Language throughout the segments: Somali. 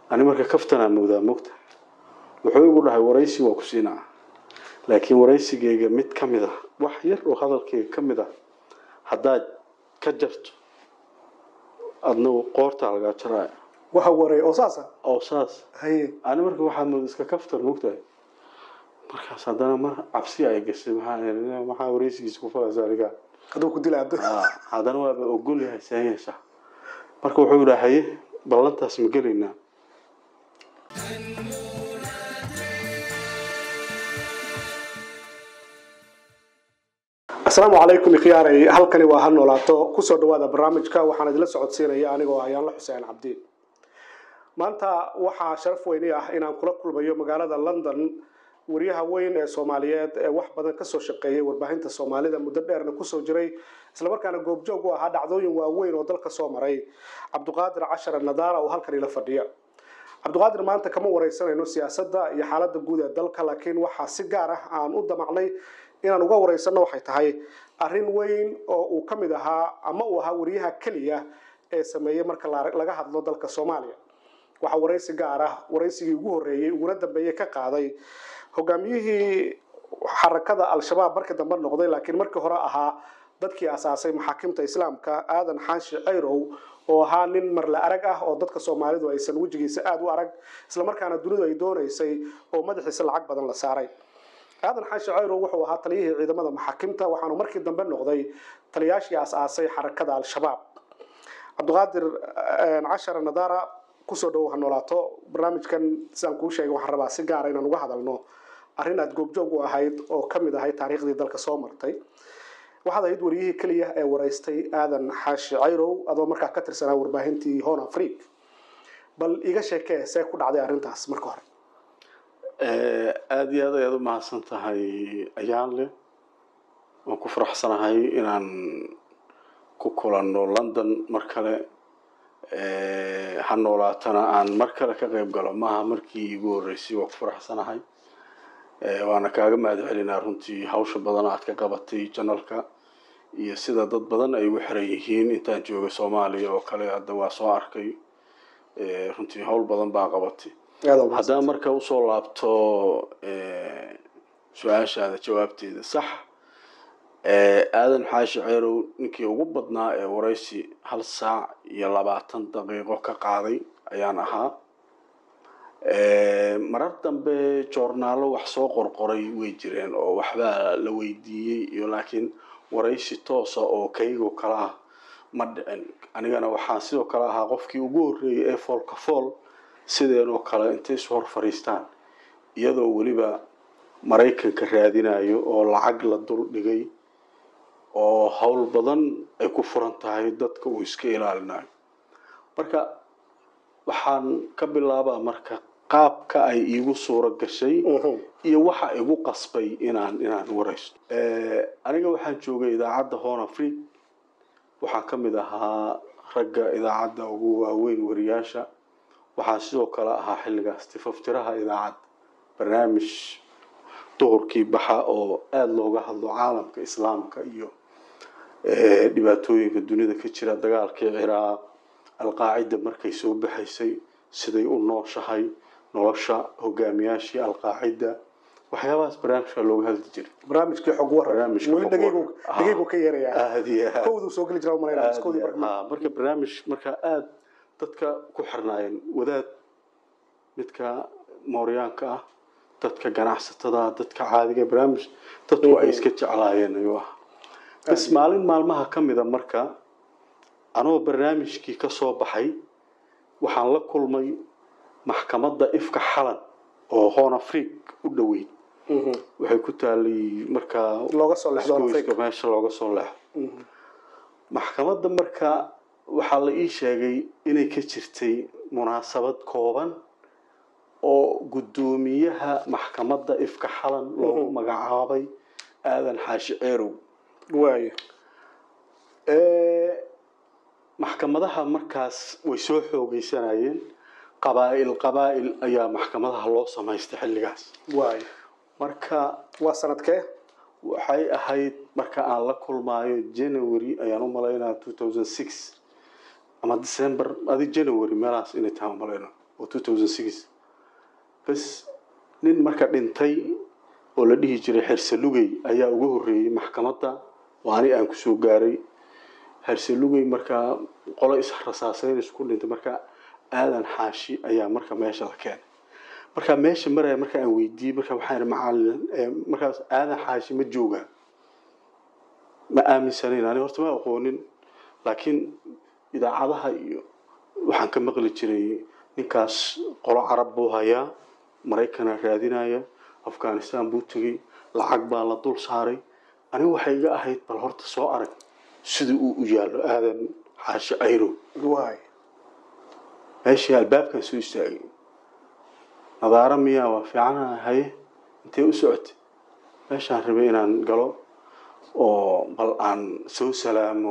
ani marka kaftanaa moodaa mogta wuxuu igu dhahay waraysi waa ku siinaa laakiin waraysigeyga mid ka mid a wax yar oo hadalkeyga ka mid a haddaad ka jarto adna qoortaa lagaa jaraya waxa waray oo saasa oo saas haye ani marka waxaa mooda iska kaftan mogtahay markaas haddana mar cabsi ay gashay maxaa maxaa waraysigiisa ku falaysa aniga hadduu ku dila hadda Ah, haddana waaba ogol yahay seen yeeshaa marka wuxuu yidhaa haye ballantaas ma gelaynaa asalaamu calaykum ikhyaarey halkani waa ha noolaato kusoo dhawaada barnaamijka waxaan idila socodsiinaya anigoo ayaanla xuseen cabdi maanta waxaa sharaf weyni ah inaan kula kulmayo magaalada london wariyaha weyn ee soomaaliyeed ee wax badan kasoo shaqeeyay warbaahinta soomaalida muddo dheerna kusoo jiray islamarkaana goobjoog u ahaa dhacdooyin waaweyn oo dalka soo maray cabduqaadir cashar nadaara oo halkan ila fadhiya cabduqaadir maanta kama wareysanayno siyaasadda iyo xaaladda guud ee dalka laakiin waxaa si gaar ah aan u damacnay inaan uga wareysano waxay tahay arrin weyn oo uu ka mid ahaa ama uu ahaa wariyaha keliya ee sameeyey marka la- laga hadlo dalka soomaaliya waxaa wareysi gaar ah wareysigii ugu horreeyey uguna dambeeyey ka qaaday hogaamiyihii xarakada al-shabaab markii dambe noqday laakiin markii hore ahaa dadkii asaasay maxaakimta islaamka aadan xaashi cayrow oo ahaa nin marle arag ah oo dadka soomaalidu aysan wejigiisa aada u arag islamarkaana dunidu ay doonaysay oo madaxiisa lacag badan la saaray aadan xaashi cayrow wuxuu ahaa taliyihii ciidamada maxaakimta waxaanu markii dambe noqday taliyaashii as-aasay xarakada al-shabaab cabdiqaadir eh, cashar nadaara kusoo dhowow ha noolaato barnaamijkan sidaan kuu sheegay waxaan rabaa si gaara inaan uga hadalno arrin aad goobjoog u ahayd oo ka mid ahayd taariikhdii dalka soo martay waxaad ahayd wariyihii keliya ee wareystay aadan xaashi cayrow adoo markaa ka tirsanaa warbaahintii hon afriq bal iga sheekee see ku dhacday arrintaas marka hore Eh, aada iyo aad ayaad u mahadsan tahay ayaan leh waan ku faraxsanahay inaan ku kulanno london mar kale Eh, ha noolaatana aan mar kale ka qayb galo maaha markii iigu horreysay waan ku faraxsanahay Eh, waana kaaga mahad celinaa runtii hawsha badan aad ka qabatay janalka iyo sida dad badan ay ugu xiran yihiin intaan joogay soomaaliya oo kale hadda waa soo arkay Eh, runtii hawl badan baa qabatay aad u mahadsan. haddaan marka usoo laabto eh, su-aashaada jawaabteeda sax Eh, aadan xaashi ceerow ninkii ugu badnaa ee waraysi hal saac iyo labaatan daqiiqo ka qaaday ayaan ahaa Eh, marar dambe joornaalo wax soo qorqoray way jireen oo waxbaa la weydiiyey iyo laakiin waraysi toosa oo kaygo kale ah ma dhicin anigana waxaan sidoo kale ahaa qofkii ugu horreeyay ee foolka fool sideenoo kale intay isu hor fadhiistaan iyadoo weliba maraykanka raadinayo oo lacag la dul dhigay oo howl badan ay ku furan tahay dadka uu iska ilaalinayo marka waxaan ka bilaabaa marka qaabka ay iigu suuro gashay Mhm. iyo waxa igu qasbay inaan inaan waraysto Eh, aniga waxaan joogay idaacadda horn afriq waxaan ka mid ahaa ragga idaacadda ugu waaweyn wariyaasha waxaan sidoo kale ahaa xilligaas tifaftiraha idaacadda barnaamij duhurkii baxa oo aada looga hadlo caalamka islaamka iyo eh, dhibaatooyinka dunida ka jira dagaalkii ciraaq alqaacida markay soo baxaysay siday u nooshahay nolosha hogaamiyaashii alqaacida waxyaabahaas barnaamijka looga hadli jiray barnaamijkii xog waran Barnaamijka weli xog dhageygu waran. Ah. dhageygu ka yeerayaa aada iyo aad kowduu soo geli jira umalayna aad koodii iyo barkama aad. marka barnaamij marka aada dadka ku xirnaayeen wadaad midka mooryaanka ah dadka ganacsatada ah, dadka caadiga barnaamij dadku ay iska jeclaayeen ayuu ah bas maalin maalmaha ka mida marka anoo barnaamijkii ka soo baxay waxaan la kulmay maxkamadda ifka xalan oo hoon afriq u dhoweyd Mhm. waxay ku taalay markaa looga soo leexdo isgoyska Afrika. meesha looga soo leexdo Mhm. maxkamadda marka waxaa la ii sheegay inay ka jirtay munaasabad kooban oo guddoomiyaha maxkamadda ifka xalan loogu Mhm. magacaabay aadan xaashi ceerow waayo Eh, maxkamadaha markaas way soo xoogeysanayeen qabaa'il qabaa'il ayaa maxkamadaha loo samaystay xilligaas waayo marka waa sanadkee waxay ahayd marka aan la kulmaayo january ayaan u malaynaa two thousand six ama december adi january meelahaas inay tahay umalayna oo two thousand six bas nin marka dhintay oo la dhihi jiray xersalugey ayaa uga horreeyey maxkamadda oo ani aan kusoo gaaray xersalugey markaa qolo israsaaseyn isku dhintay marka aadan xaashi ayaa marka meesha la keenay marka meesha maraya marka aan weydiiyey marka waxaan ihi macalin markaas aadan xaashi ma joogaa ma aaminsanayn ani horta ma aqoonin laakiin idaacadaha iyo waxaan ka maqli jiray ninkaas qolo carab buu hayaa maraykana raadinaya afghanistan buu tegey lacag baa la dul saaray anigu waxay iga ahayd bal horta soo arag sida uu u yaallo aadan xaashi cayrow waay meeshii albaabkan soo istaagay nadaaro miyaa waa fiicana haye intee u socotay meeshaan rabay inaan galo oo bal aan soo salaamo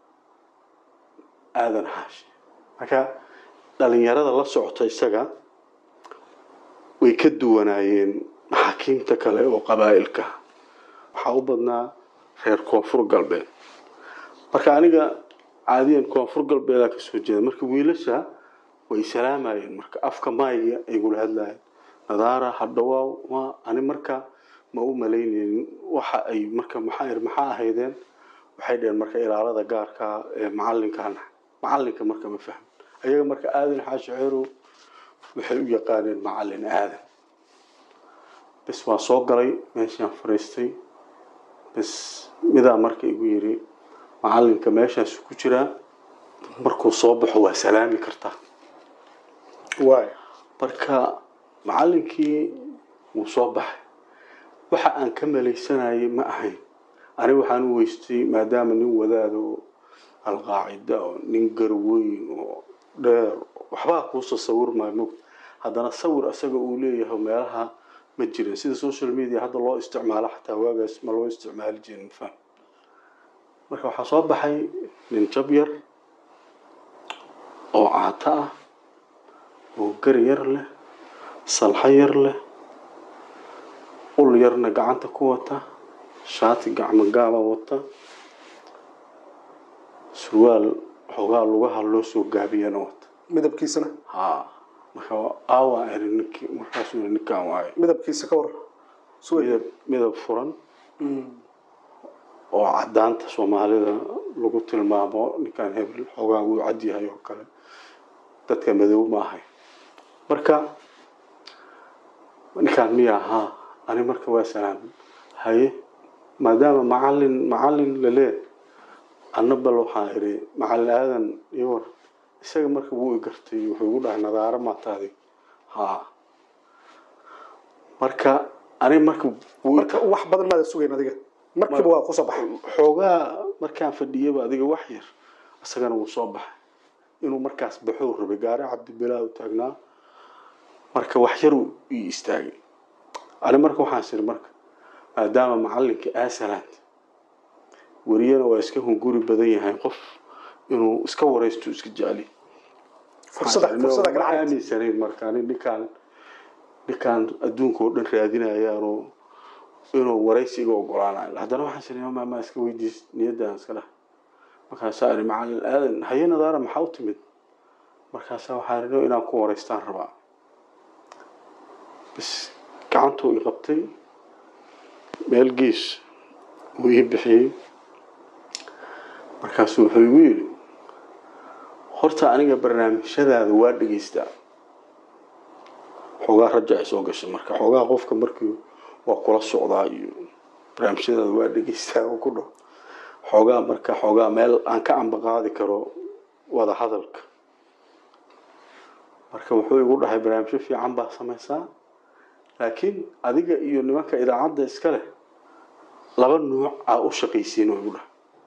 aadan xaashi marka dhalinyarada la socota isaga way ka duwanaayeen maxaakiimta kale oo qabaa'ilka waxaa u badnaa reer koonfur galbeed marka aniga caadiyan koonfur galbeedaa kasoo jeeda marka wiilasha way salaamayeen marka afka maayga ay gula hadlayeen nadaara hadhawaaw ma ani marka ma u malaynaynin waxa ay marka maxaa ir maxaa ahaydeen waxay dheheen marka ilaalada gaarka ee macalinkan macalinka marka ma fahmin ayaga marka aadan xaashi ceerow waxay u yaqaaneen macalin aadan bes waa soo galay meeshaan fariistay bes midaa marka igu yiri macalinka meeshaas ku jiraa markuu soo baxo waa salaami kartaa waay marka macalinkii wuu soo baxay waxa aan ka malaysanayay ma ahayn ani waxaan u weystay maadaama nin wadaado alqaacida oo nin garweyn oo dheer waxbaa kuusoo sawirmaayo mog haddana sawir isaga uu leeyahay meelaha ma jirin sida social media hadda loo isticmaalo xataa waagaas ma loo isticmaali jirin faham marka waxaa soo baxay nin jab yar oo caato ah oo gari yar leh salxo yar leh ul yarna gacanta ku wata shaati gacmo gaaba wata surwaal xoogaa lugaha loo soo gaabiyana wata midabkiisana ha marka aawa eri ninkii markaasuu yiri ninkaan waayo midabkiisa ka war suway midab midab furan oo cadaanta soomaalida lagu tilmaamo ninkaan hebel xoogaa wuu cad yahay oo kale dadka madow ma ahay marka ninkaan miya ahaa ani marka waa salaam haye maadaama macalin macalin lalee anna bal waxaan idhi macalin aadan iyo war isaga marka wuu i gartay wuxuu igu dhahay nadaaro maataadi haa marka ani marka wuu i marka wax badan maada sugayn adiga markiiba waa kusoo baxay xoogaa markaan fadhiyaba adiga wax yar isagana wuu soo baxay inuu markaas baxuu rabay gaari cabdibilaa u taagnaa marka wax yar uu ii istaagay ani marka waxaan siri marka maadaama macalinka aasalaad weriyana waa iska hunguri badan yahay qof inuu iska waraysto iska jecli fursada fursada ma kala cad aaminsanayn marka ani ninkaan ninkaan adduunka oo dhan raadinayaanoo inuu waraysiga ogolaanayo haddana waxaan siri ma ma iska weydiis niyadaan iska dhah markaasaa iri macalin aadan haye nadaara maxaa u timid markaasaa waxaan iri inaan ku waraystaan rabaa bas gacantuu i qabtay meel gees uu ii bixiyey markaasuu wuxuu igu yidhi horta aniga barnaamijyadaada waa dhegeystaa xoogaa raja ay soo gashay marka xoogaa qofka markii waa kula socdaa iyo barnaamijyadaada waa dhegeystaa oo ku dhaho xoogaa marka xoogaa meel aan ka ambaqaadi karo wada hadalka marka wuxuu igu dhahay barnaamijyo fiican baa samaysaa laakiin adiga iyo nimanka idaacadda iska leh laba nuuc aa u shaqaysiin oo igu dhahay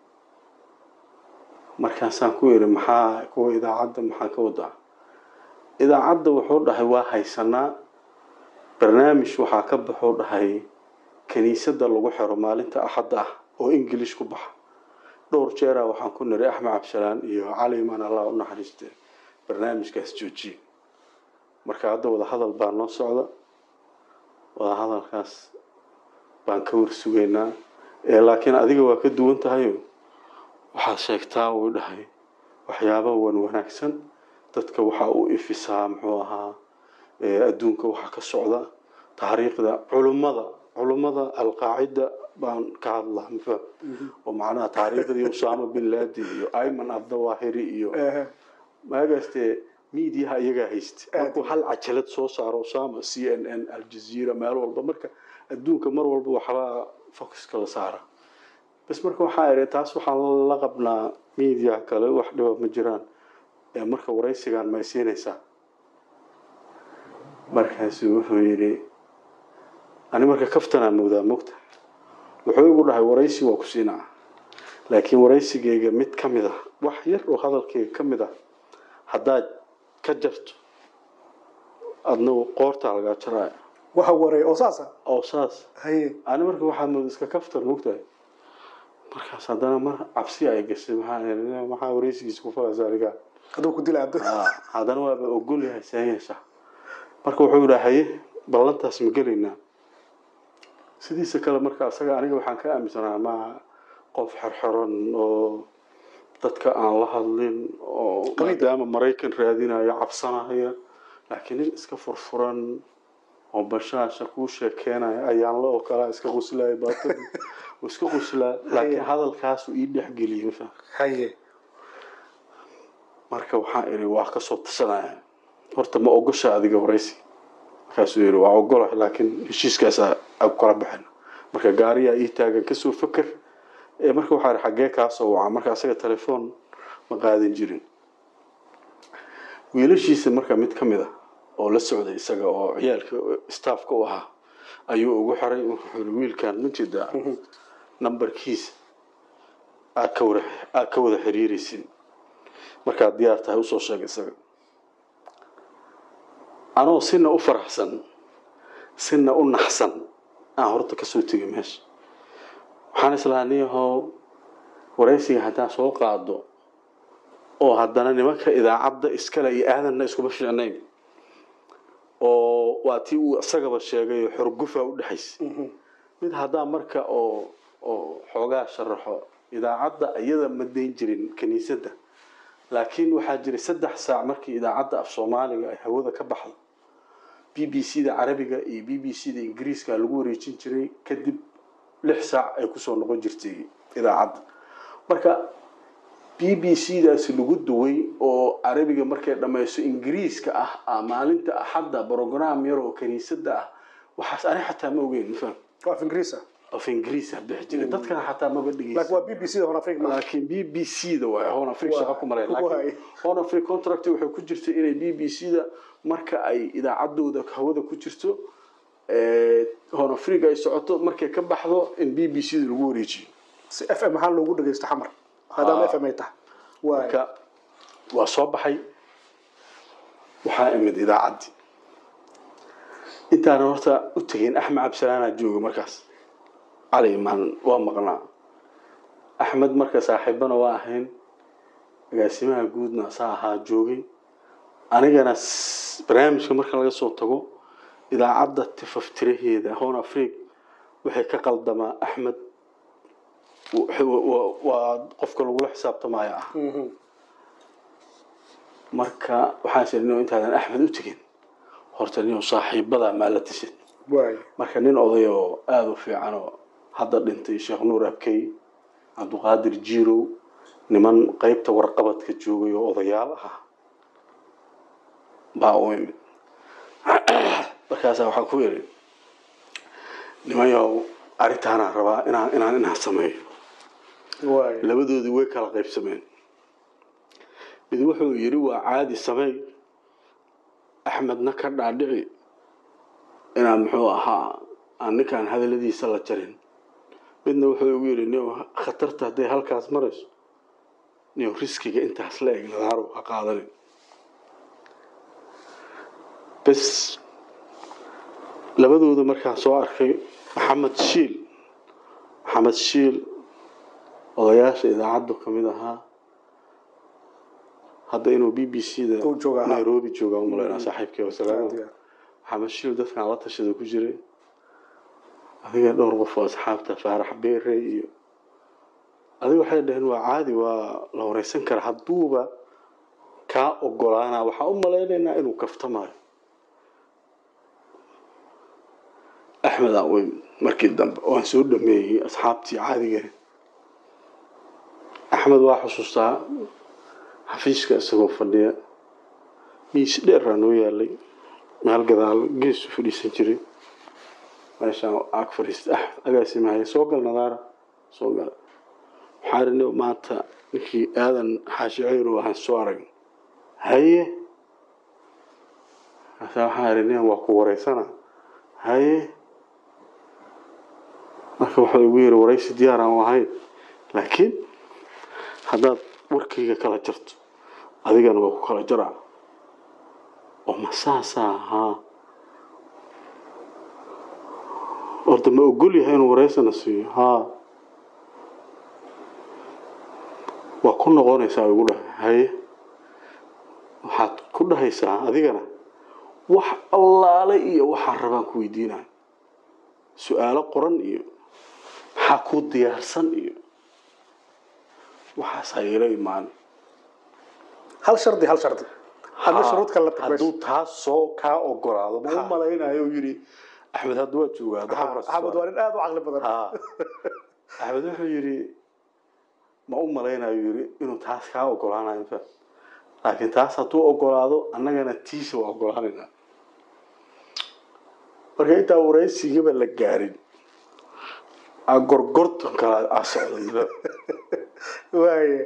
markaasaan ku yidhi maxaa kuwa idaacadda maxaa ka wadaa idaacadda wuxuu dhahay waa haysanaa barnaamij waxaa ka baxuu dhahay kiniisadda lagu xiro maalinta axadda ah oo ingilish ku baxa dhowr jeeraa waxaan ku niri axmed cabdisalaan iyo cali imaan allah u naxariiste barnaamijkaas joojiye marka hadda wada hadal baa noo socda wada hadalkaas baan ka warsugaynaa ee laakiin adiga waa ka duwan tahayo waxaad sheegtaa uu dhahay waxyaaba wan wanaagsan dadka waxaa u ifisaa muxuu ahaa adduunka waxa ka socda taariikhda culummada culummada alqaacida baan ka hadlaa mafaham oo macnaha taariikhdii usaama bin laden iyo ayman abdawahiri iyo maagaastee miidiyaha iyagaa haysta markuu hal cajalad soo saaro usaama c n n aljazeera meel walba marka adduunka mar walba waxbaa focuska la saara bas marka waxaa idhi taas waxaan la qabnaa miidiyaha kale wax dhiba ma jiraan ee marka waraysigan may siinaysaa markaasu wuxuu yidhi ani marka kaftanaa moodaa mogta wuxuu igu dhahay waraysi waa ku siinaa laakiin waraysigeyga mid ka mid ah wax yar oo hadalkeyga ka mid ah haddaad ka jarto adna qoortaa lagaa jaraya waxa waray oo saasa oo saas haye ani marka waxaa mooda iska kaftan mogtahay markaas haddana mar cabsi ay gashay maxaa maxaa waraysigiisa ku falaysa aniga hadduu ku dila hadda haddana waaba ogol yahay seen yeeshaa marka wuxuu yidhaa haye ballantaas ma gelaynaa sidiisa kale marka asaga aniga waxaan ka aaminsanaa ma qof xerxeran oo dadka aan la hadlin oo maadaama maraykan raadinayo cabsanaya laakiin nin iska furfuran oo bashaasha kuu sheekeenaya ayaan la oo kalaa iska quslaya baatan uu iska quslaa laakiin hadalkaasu ii dhexgeliyay mafaham haye marka waxaan idhi waa kasoo tashanaya horta ma ogosha adiga waraysi markaasuu yidhi waa ogola laakiin heshiiskaasaa ag kala baxin marka gaariyaa ii taagan kasoo faker ee marka waxaa idhi xaggee kaasoo wacaa marka asaga telefoon ma qaadan jirin wiilashiisa marka mid ka mid a oo la socday isaga oo ciyaalka staffka u ahaa ayuu ugu xiray wuxuu yidhi wiilkan ma jeedaa nambarkiisa aad ka wada aad ka wada xiriiraysin markaad diyaar tahay usoo sheeg isaga anoo sina u faraxsan sina u naxsan aan horta kasoo tegay meesha waxaan islahaa niyahow waraysiga haddaan soo qaado oo haddana nimanka idaacadda iskale iyo aadanna iskuma fiicnayn oo waa tii uu isagaba sheegay xorgufa u dhexaysa mid haddaan marka oo oo xoogaa sharaxo idaacadda iyada ma dayn jirin kiniisadda laakiin waxaa jiray saddex saac markii idaacadda af soomaaliga ay hawada ka baxdo b b c da carabiga iyo b b c da ingiriiska lagu wareejin jiray kadib lix saac ay kusoo noqon jirtay idaacadda marka b b c daasi lagu duway oo carabiga markay dhammayso ingiriiska ah maalinta axadda brogram yar oo kiniisadda ah waxaas ani xataa ma ogeyn mafaham waa af ingiriisa af ingiriisa bixi jiray dadkana xataa maba dhegeysa laakiin waa b b c da hon afrika ma laakiin b b c da waay horn africa shaqa ku maray Waay. laakiin horn africa contract waxay ku jirtay inay b b c da marka ay idaacaddooda hawada ku jirto horn africa ay socoto markay ka baxdo in b b c da lagu wareejiyo si f m maxaa loogu dhageysta xamar maadaama f m ay tahay waay marka waa soo baxay waxaa imid idaacaddii intaana horta u tegin axmed cabdisalaanaa jooga markaas cali imaan waa maqnaa axmed marka saaxiibana waa ahayn agaasimaha guudna saa ahaa joogay anigana s- barnaamijka marka laga soo tago idaacadda tifaftiraheeda hon afriq waxay ka qaldamaa axmed wa- wa- waa qofka lagula xisaabtamaya ah Mhm. marka waxaan siri nin intaadan axmed u tegin horta nin saaxiibada maa la tisid waay marka nin oday oo aada u fiican oo hadda dhintay sheekh nuur abkey cabduqaadir jiirow niman qeybta warqabadka joogay oo odayaal ah baa u imid markaasaa waxaa ku yidhi nimanyow arrintaanaan rabaa inaan inaan inaan sameeyo waay labadoodii way kala qaybsameen mid wuxuu yidhi waa caadi sameey axmedna ka dhaadhici inaan muxuu ahaa aan ninkaan hadaladiisa la jarin midna wuxuu igu yidhi nin khatarta hadday halkaas marayso nin riskiga intaas la eg nadaarow ha qaadanin bes labadooda markaan soo arkay maxamed shiil maxamed shiil odayaasha idaacaddu ka mid ahaa hadda inuu b b c da Uu joogaa, ha. nairobi jooga umalaynaa saaxiibkii Aad wasalaam iyo aad. maxamed shiil dadkaan la tashada ku jiray adiga dhowr qof oo asxaabta faarax beere iyo adiga waxay dhaheen waa caadi waa la wareysan karaa hadduuba kaa ogolaana waxaan u malaynaynaa inuu kaftamayo axmed aan weyn markii dambe oo aan soo dhameeyey asxaabtii caadiga axmed waa xusuustaa xafiiska isagoo fadhiya miis dheeraa noo yaalay meel gadaal geesu fadhiisan jiray meeshaan ag fadhiista ah agaasimahay soo gal nadaara soo gal waxaa rini maanta ninkii aadan xaashi ceyro waxaan soo arag haye markaasa waxaa rini waa ku wareysana haye marka wuxuu igu yiri waraysi diyaar aan ahayn laakiin haddaad warkayga kala jarto adigana waa ku kala jaraa oo ma saasaa haa horta ma ogol yahay inuu wareysana siiyo haa waa ku noqonaysaa igu dhahay haye waxaad ku dhahaysaa adigana wax allaale iyo waxaa rabaan ku weydiinaya su-aalo qoran iyo maxaa kuu diyaarsan iyo waxaas hayla imaan hal shardi hal shardi hadna shuruud kale la tag hadduu meesha taas soo kaa ogolaado ma Ha. u malaynayo uu yidhi axmed hadda waa joogaa Ha, axmed waa nin aada u caqli badan ha axmed wuxuu yidhi ma u malaynayo yidhi inuu taas kaa ogolaanayo fa laakiin taas hadduu ogolaado annagana tiisa waa ogolaanaynaa marka intaa waraysigaba la gaarin a gorgortan kala a socda waaye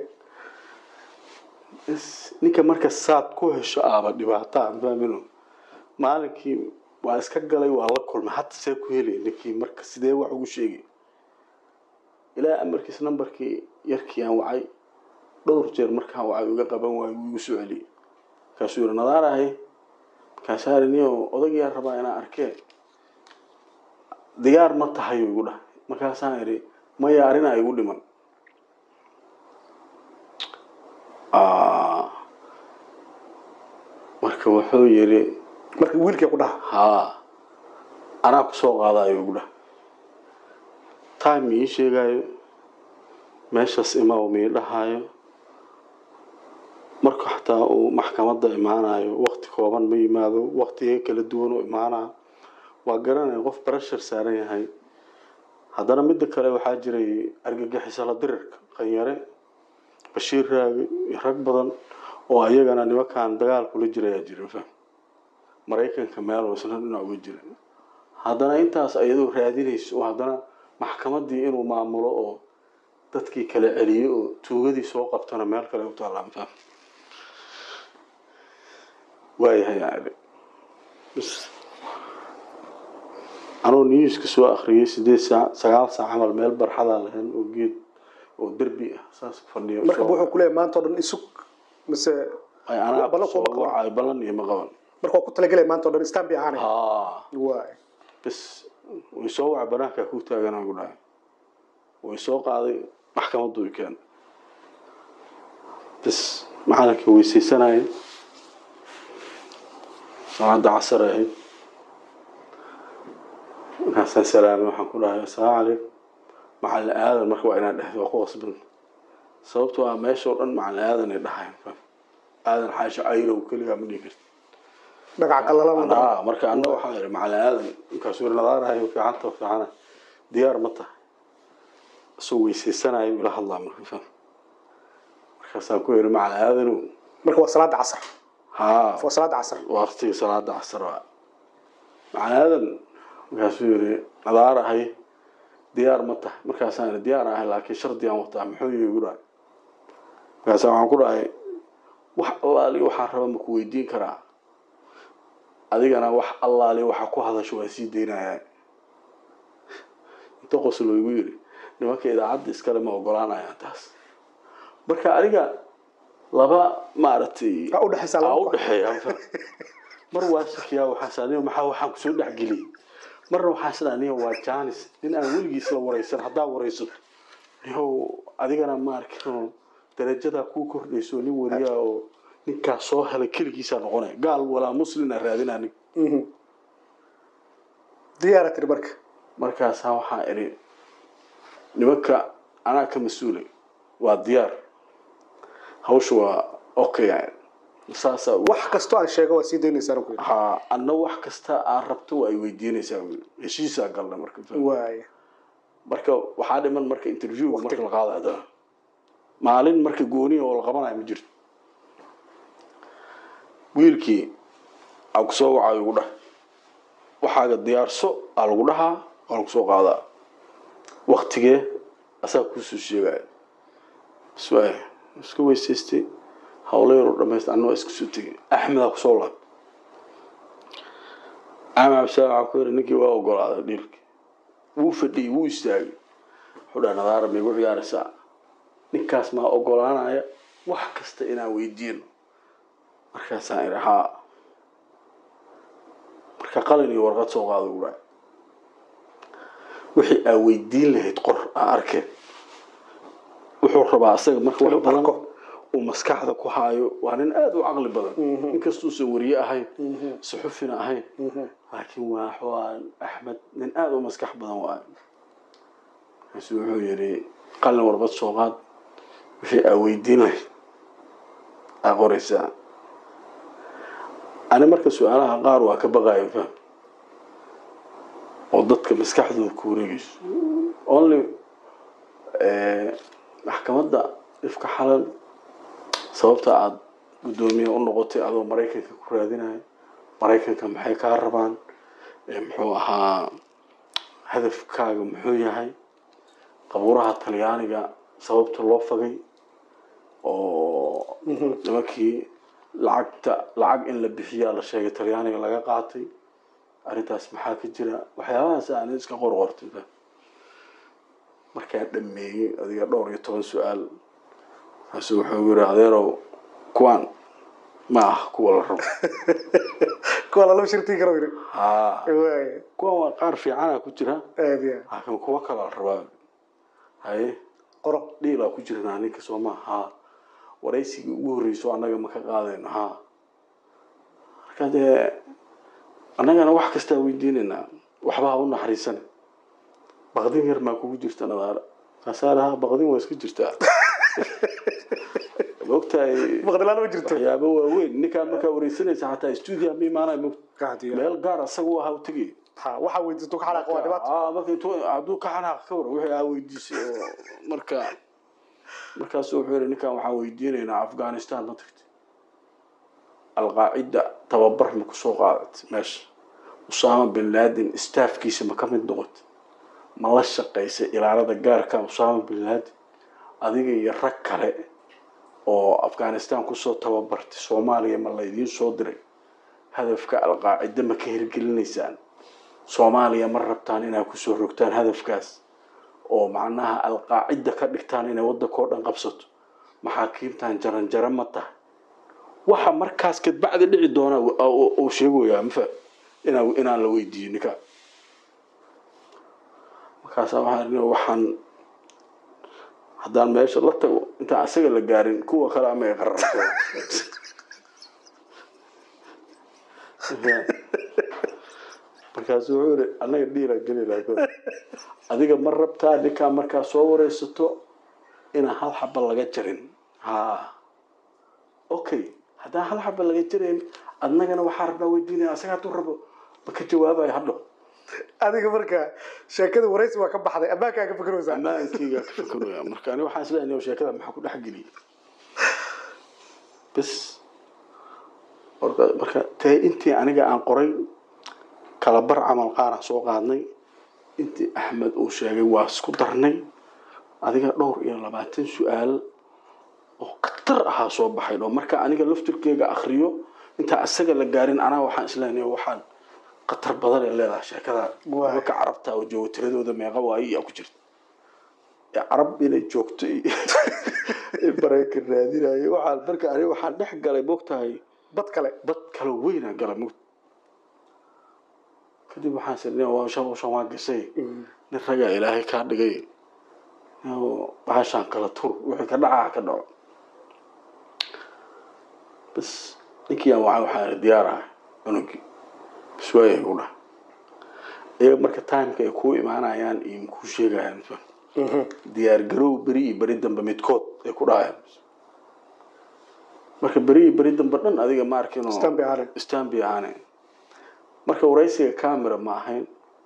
Is- ninka marka saad ku hesho aaba dhibaataa fahmino maalinkii waa iska galay waa la kulmay hata see ku helay ninkii marka sidee wax ugu sheegay ilaa amarkiis nambarkii yarkii aan wacay dhowr jeer markaan wacay uga qaban waayo wuu igu soo celiyey markaasuu yihi nadaarahay markaasaa ariniyo odagiyaa rabaa inaan arkee diyaar ma tahay igu dhahay markaasaan idhi maya arrinaa igu dhiman Ah. marka wuxuu yidhi marka wiilkii ku dhaha haa anaa ku soo qaadayo ugu dhah time ii sheegayo meeshaas imaa mii dhahayo marka xataa uu maxkamadda imaanayo wakti kooban ma yimaado waktiga kala duwan u imaanaa waa garanaya qof barashar saaran yahay haddana midda kale waxaa jiray argagixisala dirirka qanyare bashiir raagi iyo rag badan oo ayagana nimankan dagaal kula jirayaa jira faham maraykanka meel oo isna dhinac uga jira haddana intaas ayadoo raadinayso oo haddana maxkamaddii inuu maamulo oo dadkii kala celiyo oo tuugadii soo qabtana meel kale u taallaan faham waayahay yani bs anuu newska soo akhriyay sideed saac sagaal saac camal meel barxadaa lahayn oo geed oo derbi ah saas fadhiyo marka wuxuu kuleeyahay maanta oo dhan isug mise ay anaa ballan soo kuma qaban. wacay ballan iyo ma qaban marka waa ku talagelaya maanta oo dhan stambi ahaanay haa waay bes way soo wacay banaankaa ku taaganaa ku dhahay way soo qaaday maxkamaddu i keen bes macalinkii weysaysanayay salaada casar ay ahayd markaasaan salaamay waxaan ku dhahay assalaamu calaykum macalin aadan marka waa inaan dhehdo waa ku qasban sababtoo ah meesha oo dhan macalin aadan ay dhahayn aadan xaasha cayrow keligaa ma dhihi karti dhagac qalalana anaa marka anna waxaa ihi macalin aadan markaasuu yiri nadaarahay fiicanta fiicana diyaar ma tahay isagoo weysaysanayo ila hadlaa marka faham markaasaan ku yiri macalin aadanow marka waa salaada casar haa waa salaada casar waqtiga salaada casar waa macalin aadan markaasuu yiri nadaarahay diyaar ma tahay markaasaan ihi diyaar ahay laakiin shardi aan wataa muxuu yihi igu dhahay markaasaan waxaan ku dhahay wax allaali waxaan raba ma ku weydiin karaa adigana wax allaali waxa ku hadasho waa sii daynaya inta qoslo igu yiri nimanka idaacadda iskale ma ogolaanayaan taas marka aniga laba maaragtay Aa u dhexaysaa laba aa u qof. dhexeeya mar waa shakiyaa waxaas aniga maxaa waxaan kusoo dhexgeliyey marna waxaan isdhaa aniga waa janis nin aan weligiis la waraysan haddaa waraysato niyow adigana ma arkin darajadaa kuu kordhayso nin wariyaa oo ninkaas soo helay keligiisaa noqonaya gaal walaa muslina raadinaa nin Mhm. diyaara tiri marka markaasaa waxaa idhi nimanka anaa ka mas-uulay waa diyaar hawsha waa okay saasaa u- wax kastoo aan sheego waa sii daynaysaan ku yidhi ha anna wax kasta aad rabto waa ay weydiinaysaa wiil. heshiisaa galna marka waaya marka waxaa dhiman marka interviewga marka la qaadayo haddana maalin marka gooniya oo la qabanayo ma jirto wiilkii aa ku soo wacayo ugu dhah waxaaga diyaarso aa lagu dhahaa waa lagu soo qaadaa waktigee asaa kuusoo sheegaya bas waay iska weysaystay hawlo yaroo dhamaysta anna waa iska soo tegay axmedaa kusoo laab axmed cabdisalam waxaa ku yiri ninkii waa ogolaaday dhiilkii wuu fadhiyey wuu istaagay wuxuu dhaha nadaara ma igu ciyaaraysaa ninkaas maa ogolaanaya wax kasta inaan weydiino markaasaan idhi haa marka qalin iyo warqad soo qaada ugu dhahay wixii aa weydiin lahayd qor aa arkeen wuxuu rabaa asaga marka wax Inuu badan arko. uu maskaxda ku haayo waa nin aada u caqli badan inkastuusan weriye ahayn suxufina ahayn laakiin waa waa axmed nin aada u maskax badan waayo markaasu wuxuu yidhi qalin warbad soo qaad wixii aa weydiin lahayd aa qoraysaa ani marka su-aalaha qaar waa ka baqayo faham oo dadka maskaxdooda ku wareegayso only maxkamadda ifka xalal sababta aada guddoomiye u noqotay adoo maraykanka ku raadinayo maraykanka maxay kaa rabaan ee muxuu ahaa hadafkaaga muxuu yahay qabuuraha talyaaniga sababta loo fagay oo nimankii lacagta lacag in la bixiyaa la sheegay talyaaniga laga qaatay arrintaas maxaa ka jira waxyaabahaas aan iska qorqortay fa markaan dhameeyey adiga dhowr iyo toban su-aal markaasu wuxuu yiri adeerow kuwaan ma ah kuwa la rabo kuwa lala shirtii karo yidhi haa waaya kuwan waa qaar fiicana ku jira aad iyo aad laakiin kuwa kala la rabaa haye qoro dhiilaa ku jirnaa ninka sooma haa waraysigii ugu horreyso annaga ma ka qaadayno haa marka dee annagana wax kastaa weydiinaynaa waxba ha u naxariisane baqdin yar maa kugu jirta nadaara kaasaara haa baqdin waa iska jirtaa maogtahay maqdilaan ma jirto waxyaabo waaweyn ninkaan markaa wareysanaysa xataa stuudia ma imaanaya mogt Aad iyo aad. meel gaar asaga u ahaa u tegay ha waxaa weydiisto ka xanaaq waa dhibaato Aa, marka intuu hadduu ka xanaaq ka waran wixii aa weydiisay oo marka markaasu wuxuu yihi ninkan waxaan weydiinaynaa afghanistan ma tagtay alqaacida tababar ma kusoo qaadatay meesha usaama bin laden staafkiisa ma ka mid noqotay ma la shaqaysay ilaalada gaarka usaama bin laden adiga iyo rag kale oo afghanistan kusoo tababartay soomaaliya ma la idiin soo diray hadafka alqaacida ma ka hirgelinaysaan soomaaliya ma rabtaan inaad kusoo rogtaan hadafkaas oo macnaha alqaacida ka dhigtaan inay waddankao dhan qabsato maxaakiimtan jaranjaro ma tahay waxa markaas kadbacdi dhici doona uu sheegoyaa mafa inaa inaan la weydiiyo ninka markaasaa waxaa idhi waxaan haddaan meesha la tago intaan asaga la gaarin kuwa kale ama ay qararto markaasu wuxuu yihi annaga dhiiraa gelinaa ko adiga ma rabtaa ninkaa markaa soo wareysato inaan hal xaba laga jarin ha okay haddaan hal xaba laga jarayn adnagana waxaa rabnaa weydiinaya asaga hadduu rabo ma ka jawaabayo hadho adiga marka sheekada waraysi waa ka baxday ammaankaa ka fikiraysaa ammaankeyga ka fakaraya marka ani waxaan isleeyahay sheekada maxaa ku dhex geliyay bas Marka- marka tee intii aniga aan qoray kala bar camal qaaraan soo qaadnay intii axmed uu sheegay waa isku darnay adiga dhowr iyo labaatan su-aal oo khatar ahaa soo baxay oo marka aniga laftirkeyga akriyo intaa asaga la gaarin anaa waxaan isleeyahay waxaan khatar badan ee leedahay sheekadan Waay. dadka carabta oo jooga tiradooda meeqa waayo yaa ku jirta ee carab inay joogto iyo in maraykan raadinayo waxaan marka aniga waxaan dhex galay mogtahay bad kale dad kala weynaa galay mug kadib waxaan sirnay waa shan shan waa gashay nin ragaa ilaahay kaa dhigay oo bahashaan kala tur wixii ka dhacaa ka dhaco bas ninkii aan waxaa waxaan diyaarahay cunugii bas waayay u dhah iyaga marka timeka ay kuu imaanayaan iyo kuu sheegayaan fa diyaar garow beri iyo beri dambe midkood ay ku dhahayaan marka beri beri dambe dhan adiga ma arkin Stanby ahaane. stanby ahaane marka waraysiga camera ma ahayn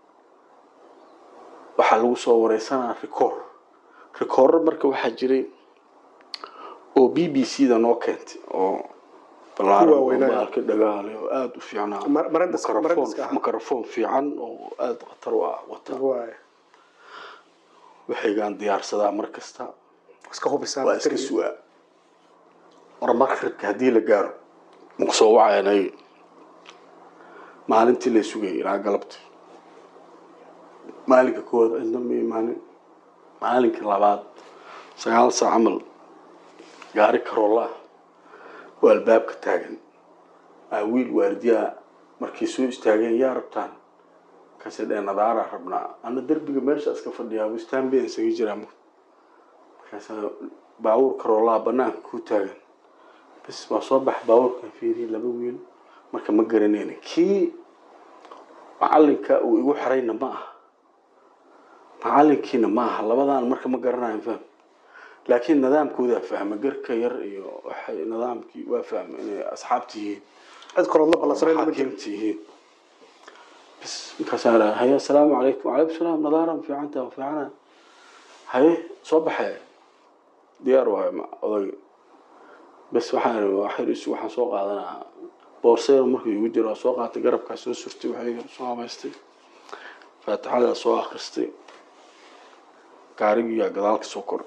waxaa lagu soo wareysanaa record recorder marka waxaa jiray oo b b c da noo keentay oo balaaran oo waaweynaa. baalka dhagaale oo aada u fiicnaa Mar- marandas- Microphone- marandaska ah. microphone fiican oo aada khatar u ah wata waay waxaygaan diyaarsadaa mar kasta iska hubisaan waa iska batteriga. sugaa mar maqribka haddii la gaaro maku soo wacayanay maalintii la sugayay ilaa galabti maalinka koowaad cidna ma imaanin maalinka labaad sagaal saac camal gaari karoola oo albaabka taagan aa wiil waardiyaa markay soo istaageen yaa rabtaan markaasay dhee nadaaraa rabnaa ana derbiga meesha iska fadhiyaa istaanbeen isaga jiraa markaasaa baabuur karoolaa banaanka ku taagan bas waa soo bax baabuurkan fiiriye laba wiil marka ma garanayna kii macalinka uu igu xirayna ma aha macalinkiina ma aha labadaan marka ma garanayo fahm laakiin nidaamkoodaa fahma garka yar iyo waxay nidaamkii waa fahma inay asxaabta yihiin cid kalood la ballansanay lama jiro xakiimta yihiin bas markaasaa dhaha haye asalaamu calaykum wacalaykum salaam nadaaran fiicanta fiicana haye soo baxee diyaar waayo ma odag bas waxaan ihi waa xiriisu waxaan soo qaadanaa boorseer markuu igu jiro waa soo qaatay garabkaa soo surtay waxay soo hamaystay faatixadaa soo akhristay gaarigiyaa gadaalka soo koray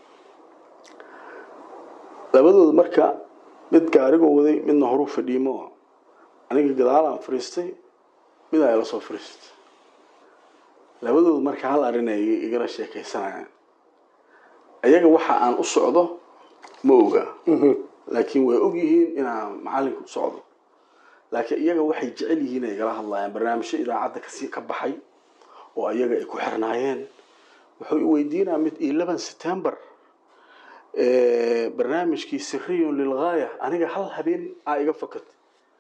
labadooda marka mid gaarigoo waday midna horuu fadhiimo aniga gadaalaan fariistay mid ay la soo fariistay labadooda marka hal arrin ay igala sheekaysanayaan ayaga waxa aan u socdo ma oga laakiin way og yihiin inaan macalinka u socdo laakiin iyaga waxay jecel yihiin ay igala hadlayaan barnaamijyo idaacadda kasii ka baxay oo ayaga ay ku xirnaayeen wuxuu i weydiinaa mid eleven september barnaamijkii siriyun lilgaaya aniga hal habeen aa iga fakatay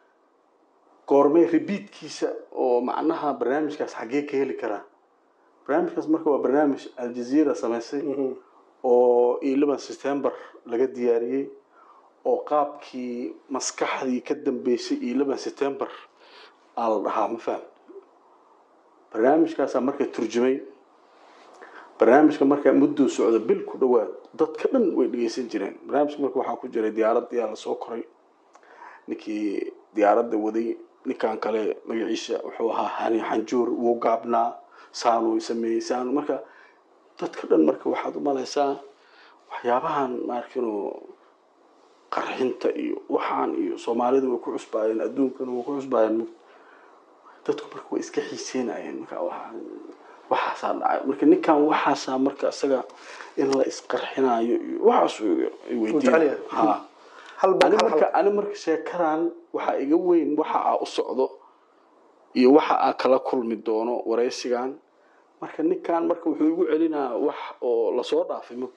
goormee rebiitkiisa oo macnaha barnaamijkaas xaggee ka heli karaa barnaamijkaas marka waa barnaamij aljazeera samaysay oo eleven september laga diyaariyey oo qaabkii maskaxdii ka dambeysay eleven september aa la dhahaa ma faham barnaamijkaasaa marka turjumay barnaamijka markaa mudduu socda bil ku dhowaad dadka dhan way dhegeysan jireen barnaamijka marka waxaa ku jiray diyaaradiyaa lasoo koray ninkii diyaaradda waday ninkan kale magaciisa wuxuu ahaa hani xanjuur wuu gaabnaa saanuu sameeyey saanu marka dadka dhan marka waxaad u malaysaa waxyaabahan maarkino qarxinta iyo waxaan iyo soomaalida way ku cusbaayeen adduunkana way ku cusbaayeen dadku marka way iska xiiseynayeen marka waxaa waxaasaa dhacay marka ninkan waxaasaa marka isaga in la isqarxinayo iyo waxaas ay jecel yahay. weydiin ha hal bal ani hal marka hal ani marka sheekadan waxaa iga weyn waxa aa u socdo iyo waxa aa kala kulmi doono waraysigan marka ninkan marka wuxuu igu celinaa wax oo lasoo dhaafay ma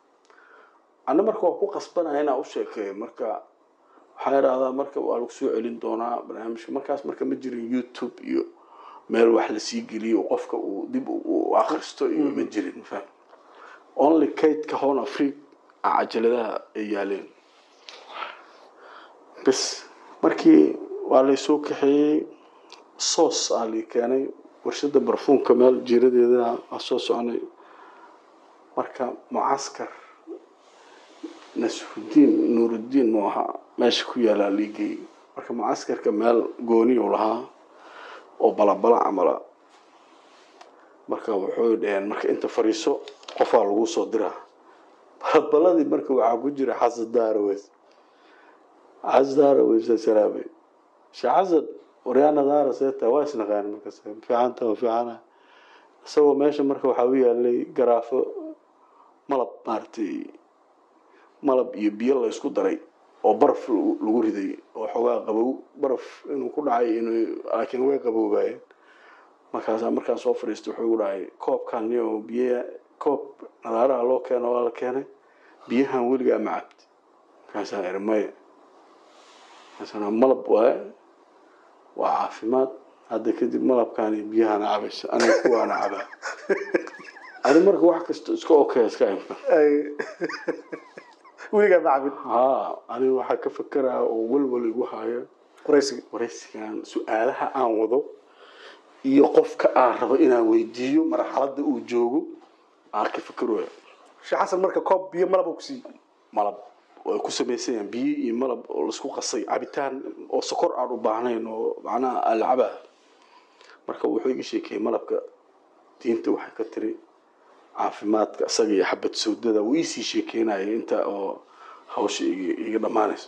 ana marka waa ku qasbanaya inaa u sheekeeyo marka waxaa idhahdaa marka waa lagu soo celin doonaa barnaamijka markaas marka ma jirin youtube iyo meel wax lasii geliyo oo qofka uu dib u u akhristo iyo ma jirin faham only kaydka horn afrique a cajaladaha ay yaaleen bas markii waa laysoo kaxeeyey soos aa lii keenay warshada barfuunka meel jiiradeeda waa soo soconay marka mucaskar nasrudiin nuurudiin mu ahaa meesha ku yaalaa liigey marka mucaskarka meel gooniyu lahaa oo balabala camala marka wuxuu dhaheen marka inta fariiso qofaa lagu soo diraa balabaladii marka waxaa ku jira xasan daaraweys xasan daaraweys salaamay sheekh xasan waryaana daara seeta waa isnaqaan markaas fiicanta waa fiicana isagoo meesha marka waxaa u yaalay garaafo malab maaragtay malab iyo biyo la isku daray oo baraf lagu lagu riday oo xoogaa qabow baraf inuu ku dhacay inuu laakiin way qaboobaayeen markaasaa markaan soo fadhiistay wuxuu igu dhahay koobkan iyo biya koob nadaaraha loo keeno waa la keenay biyahan weligaa ma cabti markaasaa iri maya markaasana malab waaye waa caafimaad hadda kadib malabkaan iyo biyahana cabaysa aniga kuwaana cabaa ani marka wax kasta iska okay iska imka ay weligaa ma cabin haa aniga waxaa ka fekeraa oo welwel igu haya waraysiga waraysigan su-aalaha aan wado iyo qofka aan rabo inaan weydiiyo marxaladda uu joogo aan ka fekerooya sheekh xasan marka koob biyo malab uu ku siiyey malab way ku samaysanyaan biyo iyo malab oo laisku qasay cabitaan oo sokor aan u baahnayn oo macnaha alcaba marka wuxuu iga sheekeeyey malabka diinta waxay ka tiri caafimaadka isaga iyo xabad sawdada wuu iisii sheekeynaya inta oo hawsha iga iga dhammaanayso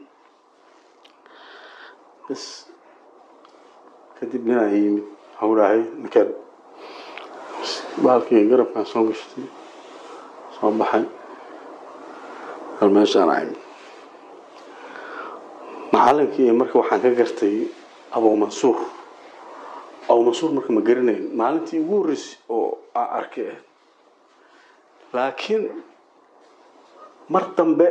bas kadib ninaa yimid hawlahay ninkan bahalkii garabkaan soo gashtay soo baxay hal meeshaan ahayn macalinkii marka waxaan ka gartay abu mansuur abu mansuur marka ma garanayn maalintii ugu horreysay oo aan arkay ah laakiin mar dambe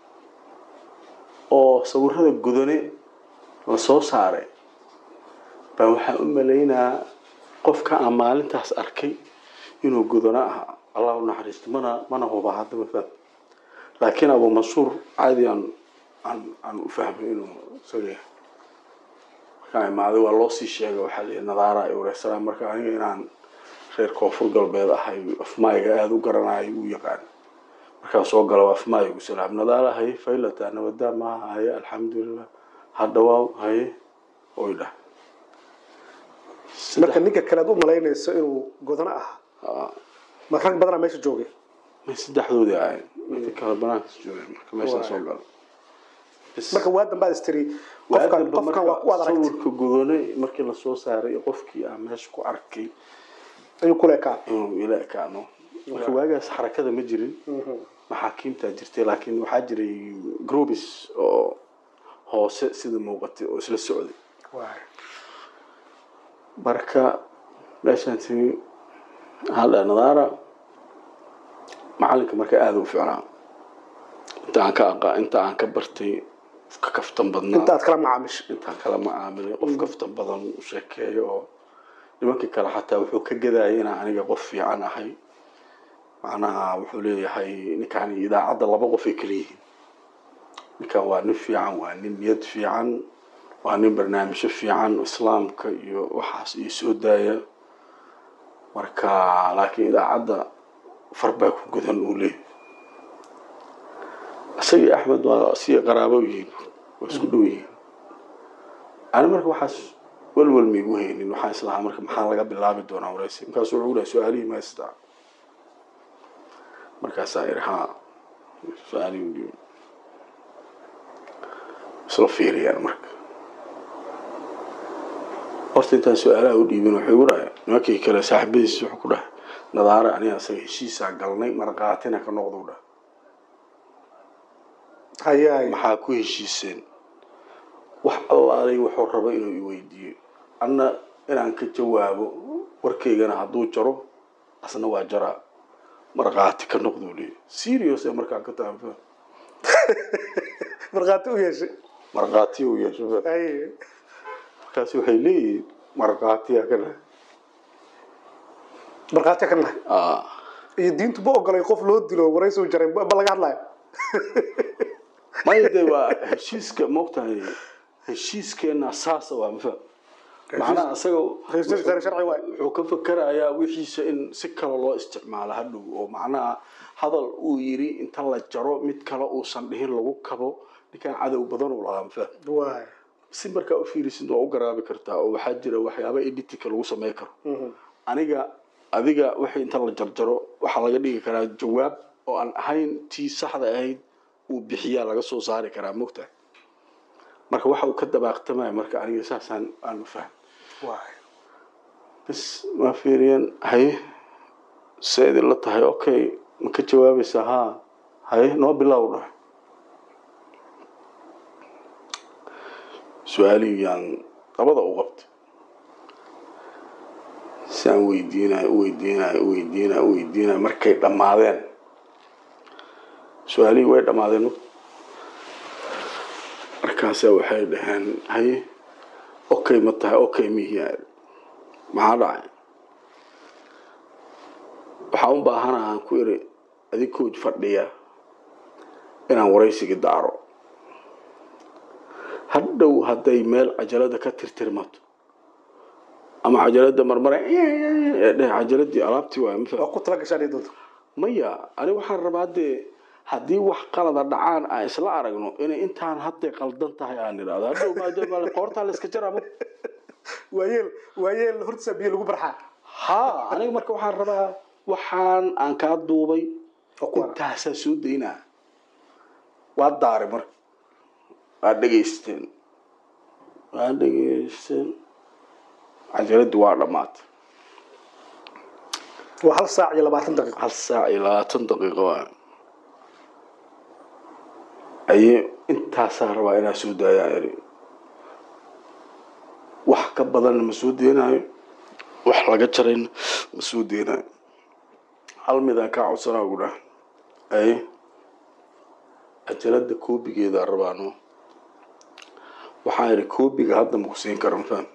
oo sawirada gudane la soo saaray baa waxaan u malaynaa qofka aan maalintaas arkay inuu gudano ahaa allah u naxariisto mana mana huba hadda ma fahmi laakiin abu mansuur caadi aan aan aan u fahmay inuu isaga yahay markaan imaaday waa loo sii sheegay waxaa lihi nadaara ay wareysanaay marka aniga inaan reer koonfur galbeed ahay afmaayga aada u garanayo u yaqaan markaan soo galo afmaay ugu salaam nadaara haye faylata nabadaa maaha haye alxamdulilah hadhawaaw haye oy dhah marka ninka kale aad u malaynayso inuu godano ahaa ma rag badanaa meesha joogay may saddexdoodii ahayn inta kale banaankas joogeen marka meeshaan soo galo Bas. marka waa dambaad istiri qofkan Waadanba qofkan waa ku marka wada aragtay sawirka gudane markii lasoo saaray qofkii aan meesha ku arkay ayuu ku leekaa inuu ila ekaano marka waagaas xarakada ma jirin maxaakiimtaa jirtay laakiin waxaa jiray grubis oo hoose sida muuqatay oo isla socday marka meeshaan timi waxaa dhaha nadaara macalinka marka aada u ficnaa inta aan ka aqa inta aan ka bartay ka kaftan badnaa inta aad kala macaamish intaan kala macaamilay qof kaftan badan u sheekeeyo oo nimankii kale xataa wuxuu ka gadayay inaan aniga qof fiican ahay macnaha wuxuu leeyahay ninkaan idaacadda laba qof ay kala yihiin ninkan waa nin fiican waa nin niyad fiican waa nin barnaamijyo fiican islaamka iyo waxaas iyo soo daaya marka laakiin idaacadda far baa ku gudan uu leeyahay isagii axmed waa si qaraabo yihiin waa isku dhow yihiin ani marka waxaas welwel maigu haynin waxaan islahaa marka maxaa laga bilaabi doonaa waraysi markaasuu wuxuu dhahay su-aalihii ma haystaa markaasaa iri haa su-aalihii u dhiibay isla fiiriyaan marka horta intaan su-aalaha u dhiibin wuxuu igu dhahay nimankii kale saaxiibadiis wuxuu ku dhahay nadaare aniga isaga heshiisaa galnay marqaatina ka noqduu dhahay hayaay maxaa ku heshiiseen wax allaalay wuxuu rabo inuu iweydiiyo anna inaan ka jawaabo warkaygana hadduu jaro asna waa jaraa markhaati ka noqduu leeyahy serious ee markaan ka taanfa markhaati u yeeshay markhaati uu yeesho fa haye markaasi waxay leeyihiin markhaatiyaa ka dhahay markhaati ka nahay ah iyo diintu ma ogolay qof loo dilo waraysi jaray ma ma laga hadlayo maya de waa heshiiska moogtahay heshiiskeena saasa waa mafa macnaha isaga heshiis khayr sharci waay wuxuu ka fakerayaa wixiisa in si kale loo isticmaalo hadhow oo macnaha hadal uu yiri inta la jaro mid kale uusan dhihin lagu kabo ninkaan cadow badan uu lahaa mafa waay si markaa u fiirisid waa u garaabi kartaa oo waxaa jira waxyaaba editika lagu samey karo aniga adiga wixii inta la jarjaro waxaa laga dhigi karaa jawaab oo aan ahayn tii saxda ahayd uu bixiyaa laga soo saari karaa mogtahay marka waxa uu ka dabaaqtamaya marka aniga saasaan aan u fahm waay bas waa fiiriyeen haye se idin la tahay okay ma ka jawaabaysaa haa haye noo bilow dhahay su-aalihiyaan labada u qabtay si aan weydiinayo u weydiinayo u weydiinayo u weydiinayo markay dhammaadeen su-aalihii way dhammaadeen markaasa waxay dhaheen haye okay ma tahay okay mihiyaa maxaa dhacay waxaan u baahanahaan ku iri adikooj fadhiya inaan waraysigii daaro hadhow hadday meel cajalada ka tirtirmato ama cajalada marmara dheh cajaladii alaabtii waay ma waa ku tala gashaan doonto maya aniga waxaan rabaa dee haddii wax qalada dhacaan aan isla aragno inay intaan hadday qaldan tahay aan idhahdo hadhow maadaama qoortaa la iska jarama waayeel waayeel hortiisa biyo lagu barxaa ha aniga marka waxaan rabaa waxaan aan kaa duubay oo ku arag intaasaa soo daynaa waa daari marka waa dhegaysteen waa dhegaysteen cajaladii waa dhammaatay waa hal saac iyo labaatan daqiiqo hal saac iyo labaatan daqiiqo waa ayay intaasaa rabaa inaa soo daayaa eri wax ka badanna ma soo deenaayo wax laga jarayna ma soo deenaayo hal midaan kaa codsanaa ugu dhah ay cajalada koobigeedaa rabaano waxaan idhi koobiga hadda maku siin kara mafaham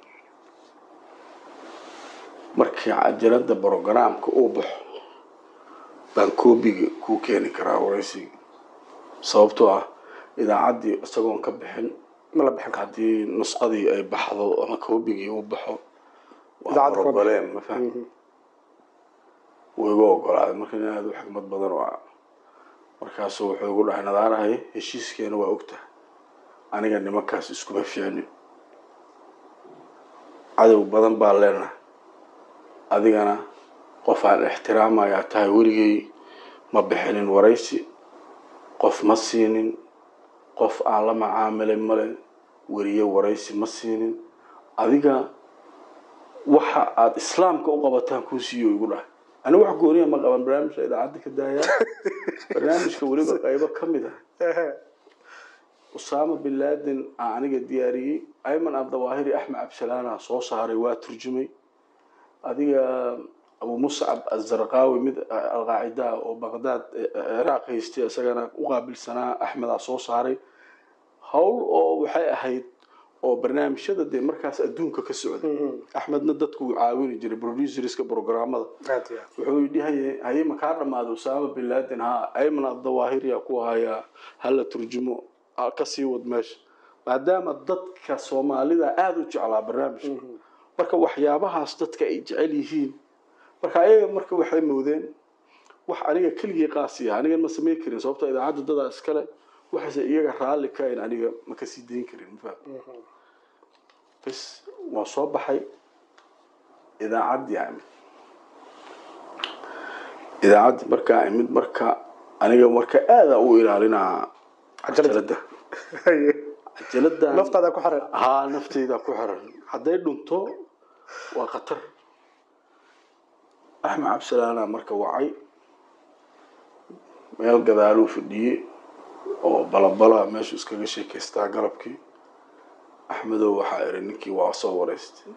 markii cajalada brogaraamka uu baxo baan koobiga kuu keeni karaa waraysiga sababtoo ah idaacaddii isagoon ka bixin ma la bixin karo haddii nusqadii ay baxdo ama koobigii uu baxo waa Idaacadda kama broblem ma faham wuu igu ogolaaday marka nin aada u xikmad badan oo ah markaasu wuxuu igu dhahay nadaarahay heshiiskeena waa ogtahay aniga nimankaas iskuma fiicnin cadow badan baa leenahay adigana qof aan ixtiraamayaa tahay weligay ma bixinin waraysi qof ma siinin qof aan la macaamilay male weriye waraysi ma siinin adiga waxa aada islaamka u qabataan kuu siiyo igu dhahay aniga wax gooniya ma qaban barnaamijka idaacadda ka daaya barnaamijka weliba qaybo ka mid ah usaama bin laden aan aniga diyaariyey ayman abdawaahiri axmed cabdisalaana soo saaray waa turjumay adiga abu muscab azarqaawi mid alqaacida ah oo baqdaad ciraaq haystay isagana u qaabilsanaa axmedaa soo saaray howl oo waxay ahayd oo barnaamijyada dee markaas adduunka ka socday axmedna dadku uu caawini jiray producerska programmada aad iyo aad wuxuu yidhi haye haye ma kaa dhamaaday usaama bin laden ha ayman abdawaahiriya ku hayaa hala turjumo ha ka sii wad meesha maadaama dadka soomaalida aada u jeclaa barnaamijka marka waxyaabahaas dadka ay jecel yihiin marka ayaga marka waxay moodeen wax aniga keligii qaasiya aniga ma samayn karin sababto idaacadda dadaa iskale waxayse iyaga raalli ka ayn aniga ma kasii dayn karin ma faham bas waa soo baxay idaacaddii amid idaacaddii markaa imid marka aniga marka aada u ilaalinaa cajalada Haye. cajalada naftaada ku xiran haa nafteyda ku xiran hadday dhunto waa khatar axmed cabdisalaana marka wacay meel gadaaluu fadhiyey oo balabala meeshu iskaga sheekaystaa galabkii axmedow waxaa iri ninkii waa soo wareystay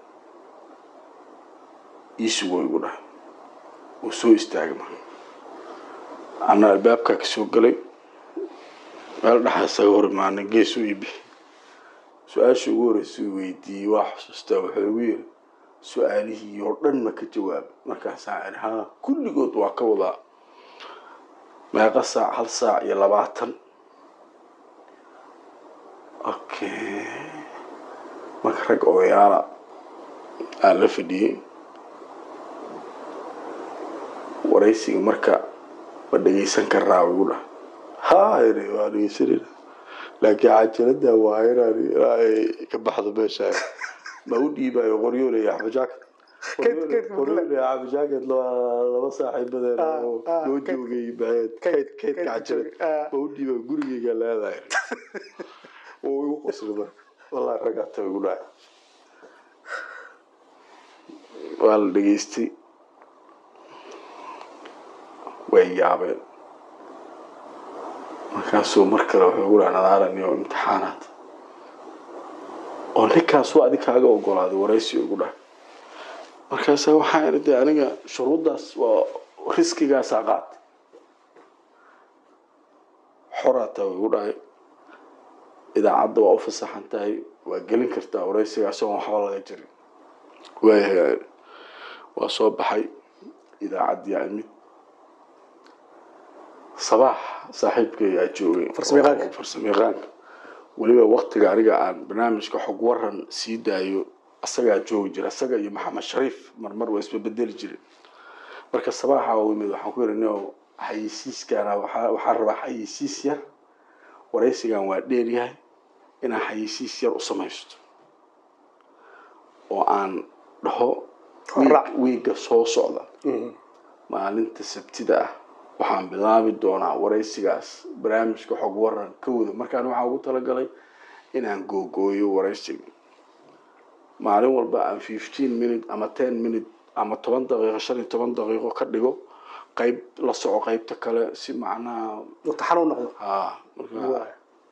iisugoo igu dhahay wuu soo istaagay marka anna albaabkaa ka soo galay meel dhaxa isaga hor imaanay gees u iibixi su-aasha ugu horreysay uu weydiiyey waa xusuustaa wuxuu igu yiri su-aalihii oo dhan ma ka jawaab markaasaan iri haa kulligood waa ka wadaa meeqa saac hal saac iyo labaatan okay marka rag odayaala aan la fadhiyey waraysiga marka ma dhegeysan karnaa igu dhah haa iri waa dhegeysanayna laakiin cajalada waa inaan ilaa ay ka baxdo meesha ma u dhiibayo qoryooley axmed jacket Kayd- kaydka qoryooley axmed jacket la- laba saaxiibadeen Ah, oo ah, loo kayd- joogay baxeed kayd- kayd kaydka kaydka cajalad joogay, ah. ma u dhiiba gurigeyga leedahay oo igu qosli marka wallahi raggaa ta igu dhahay waa la dhegeystay way yaabeen markaasuu mar kale wuxuu ugu dhaha nadaarani oo imtixaanaad oo ninkaas waa adig kaaga ogolaaday waraysi ugu dhahay markaasa waxaa iri de aniga shuruuddaas waa riskigaasaa qaatay xoraata way ugu dhahay idaacadda waa u fasaxan tahay waa gelin kartaa waraysiga isagoon waxba laga jirin waayahay waa soo baxay idaacaddii imid sabaax saaxiibkay aa joogay Farsamayaqaanka. oo farsamayaqaanka weliba waktiga aniga aan barnaamijka xog waran sii daayo asagaa joogi jira asaga iyo maxamed shariif marmar waa isbabedeli jiren marka sabaaxa u yimid waxaan ku yidhi nio xayeysiiskana waxaa waxaan rabaa xayeysiis yar waraysigan waa dheer yahay inaan xayeysiis yar u samaysto oo aan dhaho Horraac. wiig- wiigga soo socda maalinta sabtida ah waxaan bilaabi doonaa waraysigaas barnaamijka xog waran ka wada markaan waxaa ugu talagalay inaan googooyo waraysiga maalin walba aan fifteen minute ama ten minute ama toban daqiiqo shan iyo toban daqiiqo ka dhigo qayb la soco qaybta kale si macnaha mutaxan u noqdo haa marka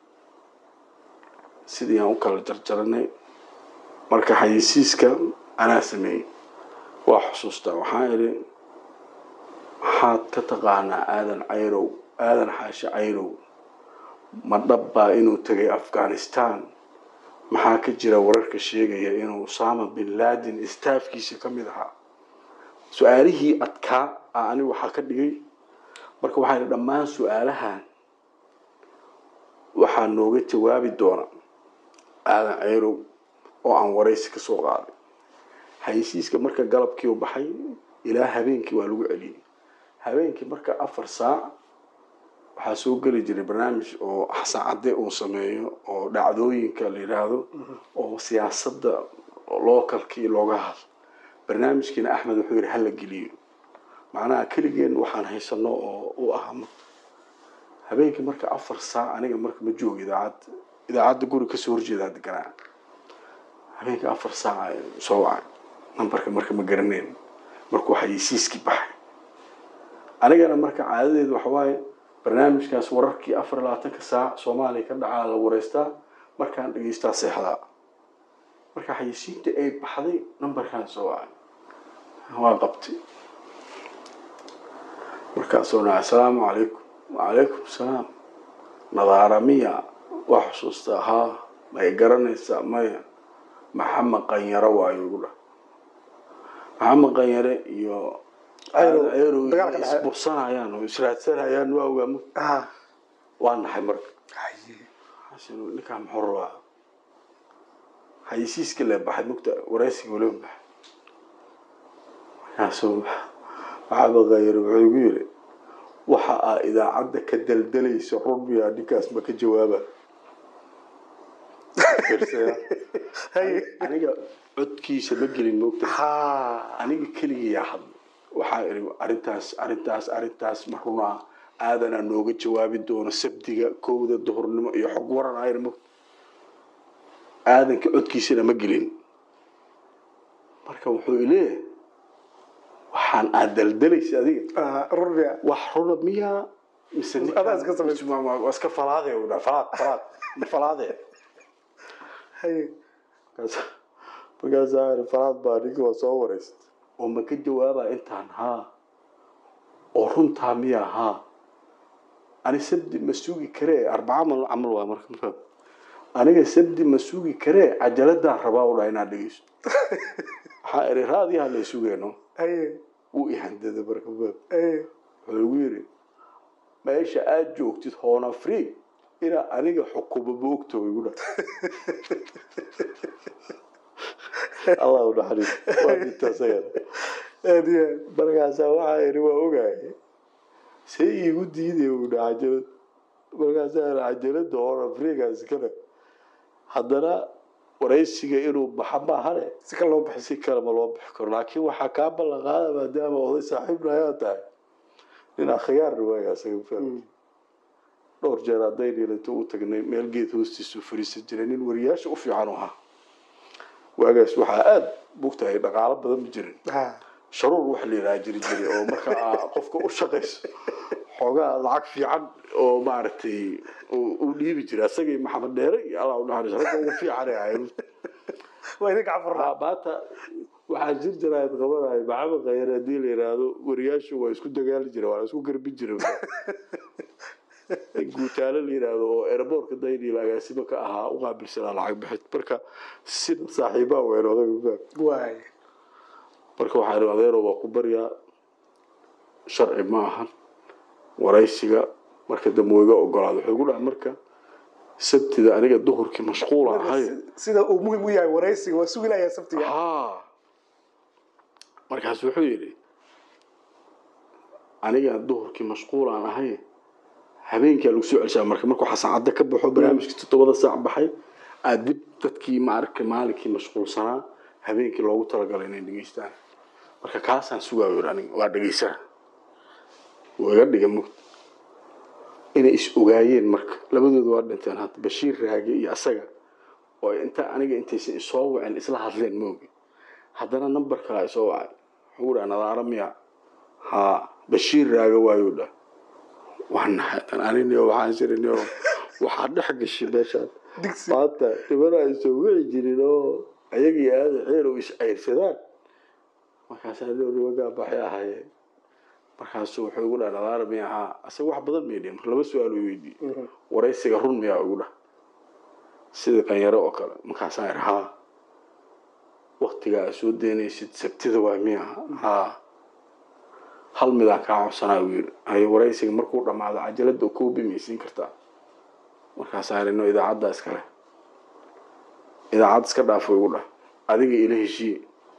sidii aan u kala jarjaranay marka xayeysiiska anaa sameeyey waa xusuustaa waxaan idhi maxaad ka taqaanaa aadan cayrow aadan xaashi cayrow ma dhabbaa inuu tegay afghanistan maxaa ka jira wararka sheegaya inuu usama bin laden istaafkiisa ka mid ahaa su-aalihii adkaa a anigu waxaa ka dhigay marka waxaa idhi dhammaan su-aalahan waxaa nooga jawaabi doona aadan ceyrow oo aan waraysi ka soo qaaday xayeysiiska marka galabkii u baxay ilaa habeenkii waa lagu celiyey habeenkii marka afar saac waxaa soo geli jiray barnaamij oo xasan cadde uu sameeyo oo dhacdooyinka la yidhaahdo oo siyaasadda lookalkii looga hadlo barnaamijkiina axmed wuxuu yidhi hala geliyo macnaha keligeen waxaan haysano oo u ah habeenkii marka afar saac aniga marka ma joogo idaacadda idaacadda guri kasoo horjeedaa deganaa habeenkii afar saac soo wacay nambarka marka ma garaneyn markuu xayeysiiskii baxay anigana marka caadadeedu waxawaaye barnaamijkaas wararkii afar iyo labaatanka saac soomaaliya ka dhacaa la wareystaa markaan dhegeystaa seexdaa marka xayeysiinta ay baxday nambarkaan soo wacay waa qabtay markaasoo dhaca asalaamu calaykum wacalaykum salaam nadaara miya waa xusuustaa haa may garanaysaa maya maxamed qanyaro waayo igu dhah maxamed qanyare iyo Ceyrow, ceyrow dagaalka dhexe. isbursanayaan oo israadsanayaan waa ogaamo ah waa naxay marka xasan ninkaa muxuu rabaa xayeysiiska lee baxay mugta waraysiga weliba baxay markaasuu maxamed qanyare wuxuu igu yiri waxa aa idaacadda ka daldalaysa rumiya ninkaas ma ka jawaaba Fiirsaya. aniga codkiisa ma gelin moogta ha aniga keligiyaa hadla waxaa iri arrintaas arrintaas arrintaas ma runaa aadanaa nooga jawaabi doono sabdiga kowda duhurnimo iyo xog waran ayr moogta aadanka codkiisana ma gelin marka wuxuu ileeyahay waxaan aad daldalaysa adiga ah, rubiya wax runa miyaa mise ninkaan- Adaa iska samaysa. mise waa- waa iska falaade u dhaha falaad falaad ma falaade haye markaas markaasaa iri falaad baa ninki waa soo wareystay oo ma ka jawaabaa intaan haa oo runtaa miyaa haa ani sabdi ma sugi karee arbaca mal camal waa marka markaa aniga sabdi ma sugi karee cajaladaan rabaa u dhaha inaad dhegeysto waxaa iri raadiyaha la sugeeno haye wuu ihandada marka baab haye wuxuu igu yidhi meesha aad joogtid hoon afrig inaa aniga xukumo ma ogto igu dha allah u naxariis waa dinta asagana aad iyo aad markaasaa waxaa yidhi waa ogahay see iigu diiday u dha cajalad markaasaa yidhi cajalada hoon afriga iskale haddana waraysiga inuu baxa maahane si kale loo baxay si kale ma loo bixi karo laakiin waxaa kaa ballan qaada maadaama oday saaxiibna ayaa tahay nin akhyaarna waaga asaga faham dhowr jeer hadday dhiilato u tagnay meel geed hoostiisu fariisan jiray nin wariyaasha u fiican u ahaa waagaas waxaa aada bugtahay dhaqaalo badan ma jirin ha sharuur waxa la yidhaha jiri jiray oo marka aa qofka u shaqayso xoogaa lacag fiican oo maaragtay uu uu dhiibi jiray asagii maxamed dheere iyo allah u naxariis ragga ugu fiican ay ahayd waa idinka cafarnaa maanta waxaa jir jira ad qabanahay maxamed khayar haddii la yidhaahdo wariyaashu waa isku dagaali jira waa la isku garbin jira guutaalo la yidhaahdo oo airboortka daydhiil agaasimo ka ahaa u qaabilsanaa lacag bixid marka sida saaxiibaa weyn odaga faham waay marka waxaa ihi adeero waa ku baryaa sharci ma ahan waraysiga marka dambe wuu iga ogolaada wuxuu igu dhaha marka sabtida aniga duhurkii mashquula ahay sida uu muhim u yahay waraysiga waa sugi layaa sabtiga haa markaas wuxuu yidhi aniga duhurkii mashquulaan ahay habeenkaa lagu soo celshaa marka markuu xasan cadde ka baxo barnaamijkii toddobada saac baxay aad dib dadkii maarka maalinkii mashquulsanaa habeenkii loogu talagalay inay dhegeystaan marka kaasaan sugaayo yidhi aniga waa dhegeysaa wuu iga dhiga mugd inay is ogaayeen marka labadooda waa dhinteen hadda bashiir raage iyo asaga oo inta aniga intaysan isoo wacin isla hadleen moogi haddana number kalaa isoo wacay wuxuu dhaha nadaara miya haa bashiir raage waayuu dhah waa naxay aniniyo waxaan sirinio waxaa dhex gashay meeshaan digsi maanta dhibana ay soo wici jirin oo ayagii aada ceerow is ceyrsadaan markaasaa nimagaa baxay ahaayeen markaasu wuxuu igu dhaha nadaara miya haa asaga wax badan may dhihin marka laba su-aal uu weydiiyey waraysiga run miyaa igu dhah sidii qanyaro oo kale markaasaan idhi haa waktigaa aad soo daynaysid sabtida waa miya haa hal midaan kaa codsanaa uu yidhi haye waraysiga markuu dhammaado cajalada koobi maysiin kartaa markaasaan idhi no idaacadda iskale idaacad iska dhaafo igu dhah adiga ila heshiiye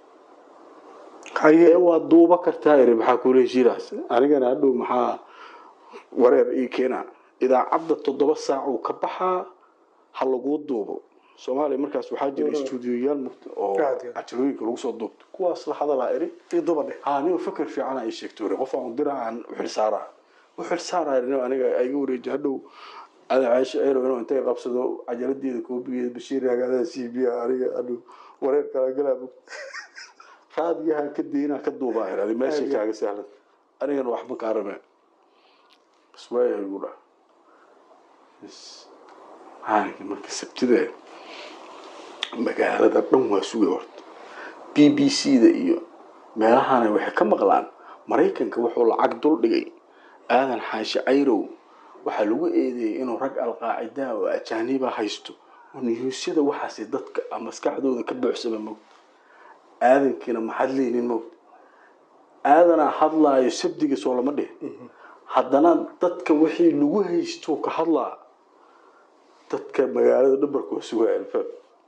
haye ee waa duuba kartaa iri maxaa kula heshiiraas anigana hadhow maxaa wareer ii keenaa idaacadda toddoba saac uu ka baxaa ha laguu duubo soomaaliya markaas waxaa jira istuudiyoyaal muqt oo Aad iyo aad. cajalooyinka lagu soo duubto kuwaas la hadalaa iri iyo dubadhe haa nin fikir fiican ay sheegto iri qof aan dira aan u xilsaaraa u xilsaaraa iri aniga iga wareeji hadhow ada caaisha ceerow inuu intay qabsado cajaladeeda koobigeeda bashiir hagaadaha c b aniga hadhow wareer kala galaa raadiyahan ka daynaa ka duubaa iri adi meeshay Aad iyo kaaga sahlan anigana waxba kaa rabeen bas waayahay igu dhaa bas maalinkii marka sabtida magaalada dhan waa sugay horta b b c da iyo meelahana waxay ka maqlaan maraykanka wuxuu lacag dul dhigay aadan xaashi cayrow waxaa lagu eedeeyey inuu rag alqaacidaa oo ajaaniba haysto oo niyuusyada waxaasi dadka maskaxdooda ka buuxsama mogta aadankiina ma hadlaynin mogta aadanaa hadlaayo sabdiga soo lama dhihin haddana dadka wixii lagu haysto ka hadlaa dadka magaalada dhabarka waa sugaa alfaab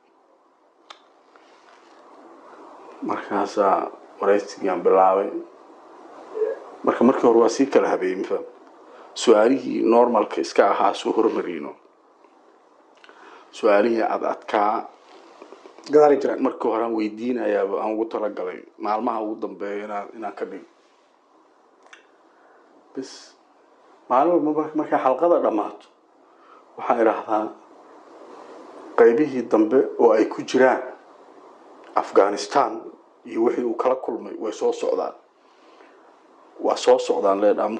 markaasaa waraysigaan bilaabay marka markii hore waa sii kala habeeyey mafaham su-aalihii normalka iska ahaa soo hormariyno su-aalihii ad adkaa gadaali jiraan markii hore aan weydiinayaaba aan ugu talagalay maalmaha ugu dambeeya inaan inaan ka dhigo bis maalin walba mar- markay xalqada dhammaato waxaan idhaahdaa qaybihii dambe oo ay ku jiraan afghanistan iyo wixii uu kala kulmay way soo socdaan waa soo socdaan leedhaamo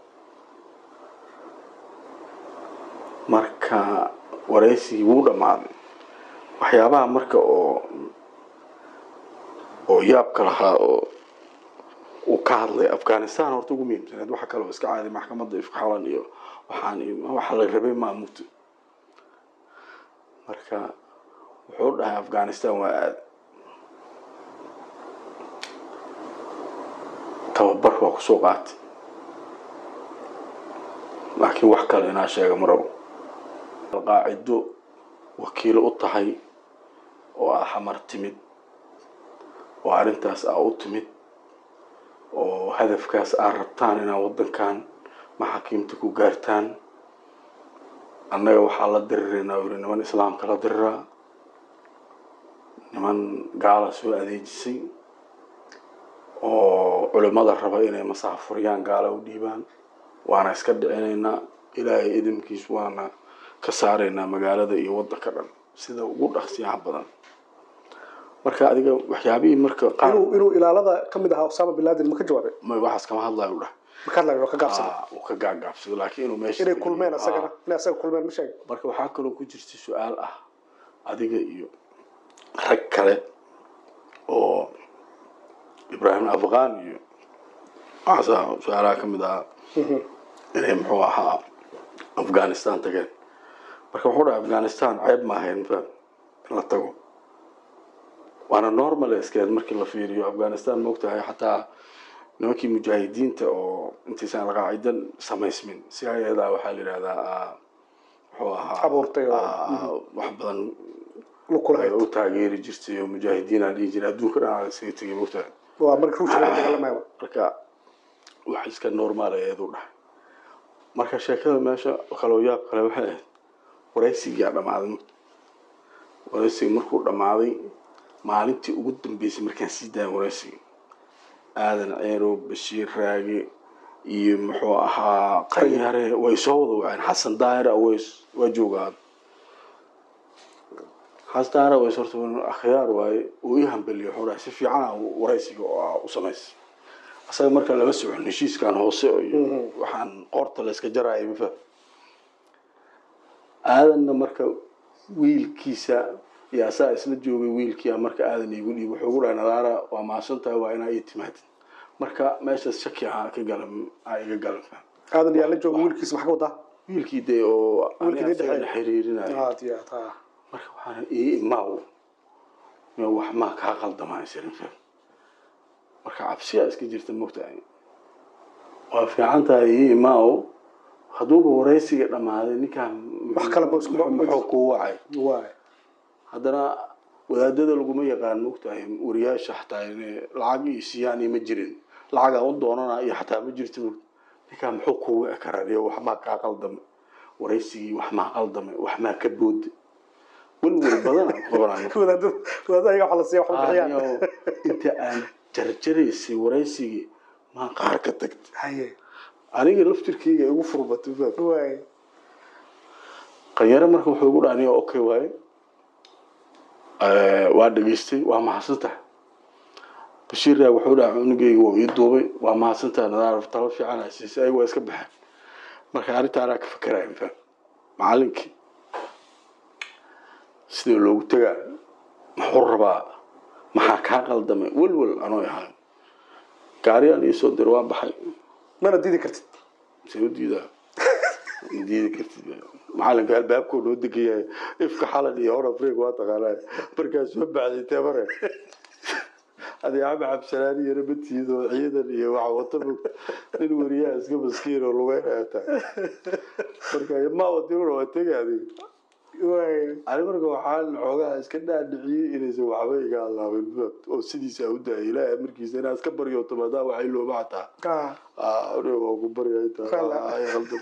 marka waraysigii wuu dhammaaday waxyaabaha marka oo oo yaabka lahaa oo uu ka hadlay afghanistan horta ugu muhiimsaneed waxa kale oo iska caadi maxkamadda ifxalan iyo waxaan iyo waxa la rabay maamulta marka wuxuu dhahay afghanistan waa aad tababar waa kusoo qaatay laakiin wax kale inaa sheega ma rabo alqaacido wakiilo u tahay oo aa xamar timid oo arrintaas aa u timid oo hadafkaas aa rabtaan inaa waddankan maxaakiimta ku gaartaan annaga waxaa la diriraynaa yiri niman islaamka la diriraa niman gaala soo adeejisay oo culimmada raba inay masaafuriyaan gaala u dhiibaan waana iska dhicinaynaa ilaahay idinkiis waana ka saaraynaa magaalada iyo waddanka dhan sida ugu dhaqsiyaha badan marka adiga waxyaabihii marka qaar inuu inuu ilaalada ka mid ahaa osama bin laden ma ka jawaabay ma waxaas kama hadlayo u dhah ma ka hadlayo waa ka gaabsaday Ah, uu ka gaagaabsado laakiin inuu meesha inay kulmeen Ah. asagana inay asaga kulmeen ma sheeg marka waxaa kaloo ku jirta su-aal ah adiga iyo rag kale oo ibraahim afghan iyo waxaasaa su-aalaha ka mid ahaa inay muxuu ahaa afghanistan tageen marka wuxuu dhahay afghanistan ceeb ma ahayn faham in la tago waana normal iskeed markii la fiiriyo afghanistan maogtahay xataa nimankii mujaahidiinta oo intaysan alqaacidan samaysmin si ayadaa waxaa la yidhahdaa muxuu ahaa Abuurtay oo- ah, wax badan lukulahayd u taageeri jirtay oo mujaahidiin aan dhihi jiray adduunka dhan aan isaga tegay mogtahay waa marka ruushka laga dagaalamayo marka wax iska normaal eedu dhahay marka sheekada meesha kaloo yaab kale waxay ahayd waraysigiyaa dhammaaday mugta waraysiga markuu dhammaaday maalintii ugu dambeysay markaan sii daaya waraysiga aadan ceerow bashiir raage iyo muxuu ahaa qayaare way soo wada waceen xasan daahir aweys waa joogaa xasan daahir aweys horta akhyaar waaye uu ii hambeliyo wuxuu dhahay si fiican aa waraysiga oo aa u samaysay asaga marka lama socon heshiiskan hoose iyo waxaan qoorta la iska jaraya mafa aadanna marka wiilkiisa iyo asaa isla joogay wiilkia marka aadan iigu dhiib wuxuu ugu dhahay nadaara waa mahadsan tahay waa inaa ii timaadid marka meeshaas shaki aa ka galan aa iga galan aadan yaa la jooga wiilkiisa maxaa ka wadaa wiilkii dee oo Wiilkii aniga dhexeeya. asaga xiriirinayo aad iyo aad ha marka waxaan ii imaaw miya wax maa kaa qaldamaa isirin faham marka cabsiyaa iska jirta mogtahay waa fiican tahay ii imaaw hadduuba waraysiga dhammaaday ninkaan Wax kale ma isku- muxuu kuu wacay waay haddana wadaadada laguma yaqaan mogtahay wariyaasha xataa inay lacag iyo siiyaan iyo ma jirin lacagaa u doonana iyo xataa ma jirto mog ninkaan muxuu kuu wici karaa iyo wax maa kaa qaldamay waraysigii wax maa qaldamay wax maa ka boode welwel badan aan qabanayo wadaadada wadaadada ayaga wax la siiya wax la bixiyaan Aniyo inta aan jarjaraysay waraysigii maan qaar ka tagtay haye aniga laftirkeyga igu furbatay faam waay qanyare marka wuxuu igu dhaaniyo okay waaye Eh, waa dhageystay waa mahadsantahay bashiir raag wuxuu dhaha cunugeyga waa ii duubay waa mahadsantahay nadaar talo fiican aa siisay ayaga waa iska baxeen marka arrinta anaa ka fakeraya faam macalinkii sidii loogu tegaa muxuu rabaa maxaa kaa qaldamay welwel anoo ahay gaariyaan iisoo dir waa baxay mana diidi kartid see u diidaa ma diidi kartid macalinka albaabkoo noo degayahay ifka xalan iyo hor afrika waa taqaanaa markaas soo baxday teemare adi axmed cabdisalaani iyo nabadtiida oo ciidan iyo waxa wata mog nin weriyaha iska maskiin oo lugeynaya tahay marka ma wadiruna waa tegi adig waay ani marka waxaan xoogaha iska dhaadhiciyey inaysan waxba iga allaabin oo sidiisa u daayay ilaahay amarkiisa inaa iska baryoto maadaama waxay looma xataa ah aniga waa ku baryaa Kala. intaa ay qaldan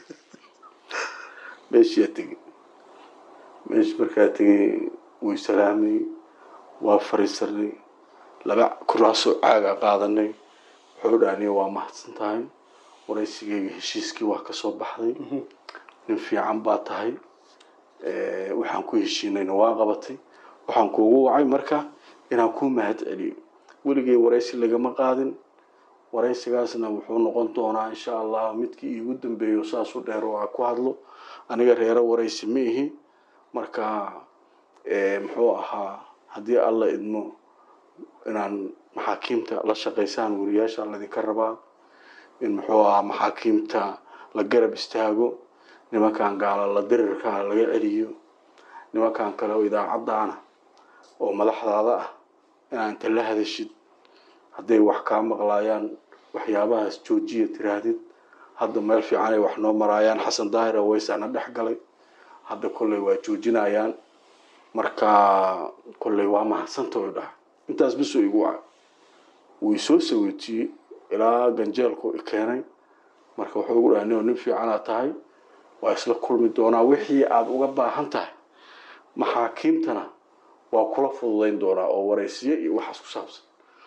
meeshiyaa tegey meeshi markaa tegey way salaamay waa fariisanay laba kuraasoo caaga qaadanay wuxuu dhaaniya waa mahadsan tahay waraysigeyga heshiiskii waa kasoo baxday nin fiican baa tahay Eh, waxaan ku heshiinayna waa qabatay waxaan kuugu wacay marka inaan kuu mahad celiyo weligay waraysi lagama qaadin waraysigaasna wuxuu noqon doonaa insha allah midkii iigu dambeeyo saas u dheer oo aan ku hadlo aniga reero waraysi ma ihi marka eh, muxuu ahaa haddii alla idmo inaan maxaakiimta la shaqaysaan wariyaasha ladinka rabaa in muxuu ahaa maxaakiimta la garab istaago nimankan gaala la dirirka laga celiyo nimankan kale oo idaacaddaana oo madaxdaada ah inaa inta la hadashid hadday wax kaa maqlaayaan waxyaabahaas joojiya tiraahdid hadda meel fiican ay wax noo maraayaan xasan daahir aweysaana dhex galay hadda kolley waa joojinayaan marka kolley waa mahadsanta u dhaha intaas bisuu igu waca wuu isoo saweetiyey ilaa ganjeelku i keenay marka wuxuu igu dhaha nio nin fiicanaa tahay waa isla kulmi doonaa wixii aada uga baahan tahay maxaakiimtana waa kula fududayn doonaa oo waraysiyo iyo waxaas ku saabsan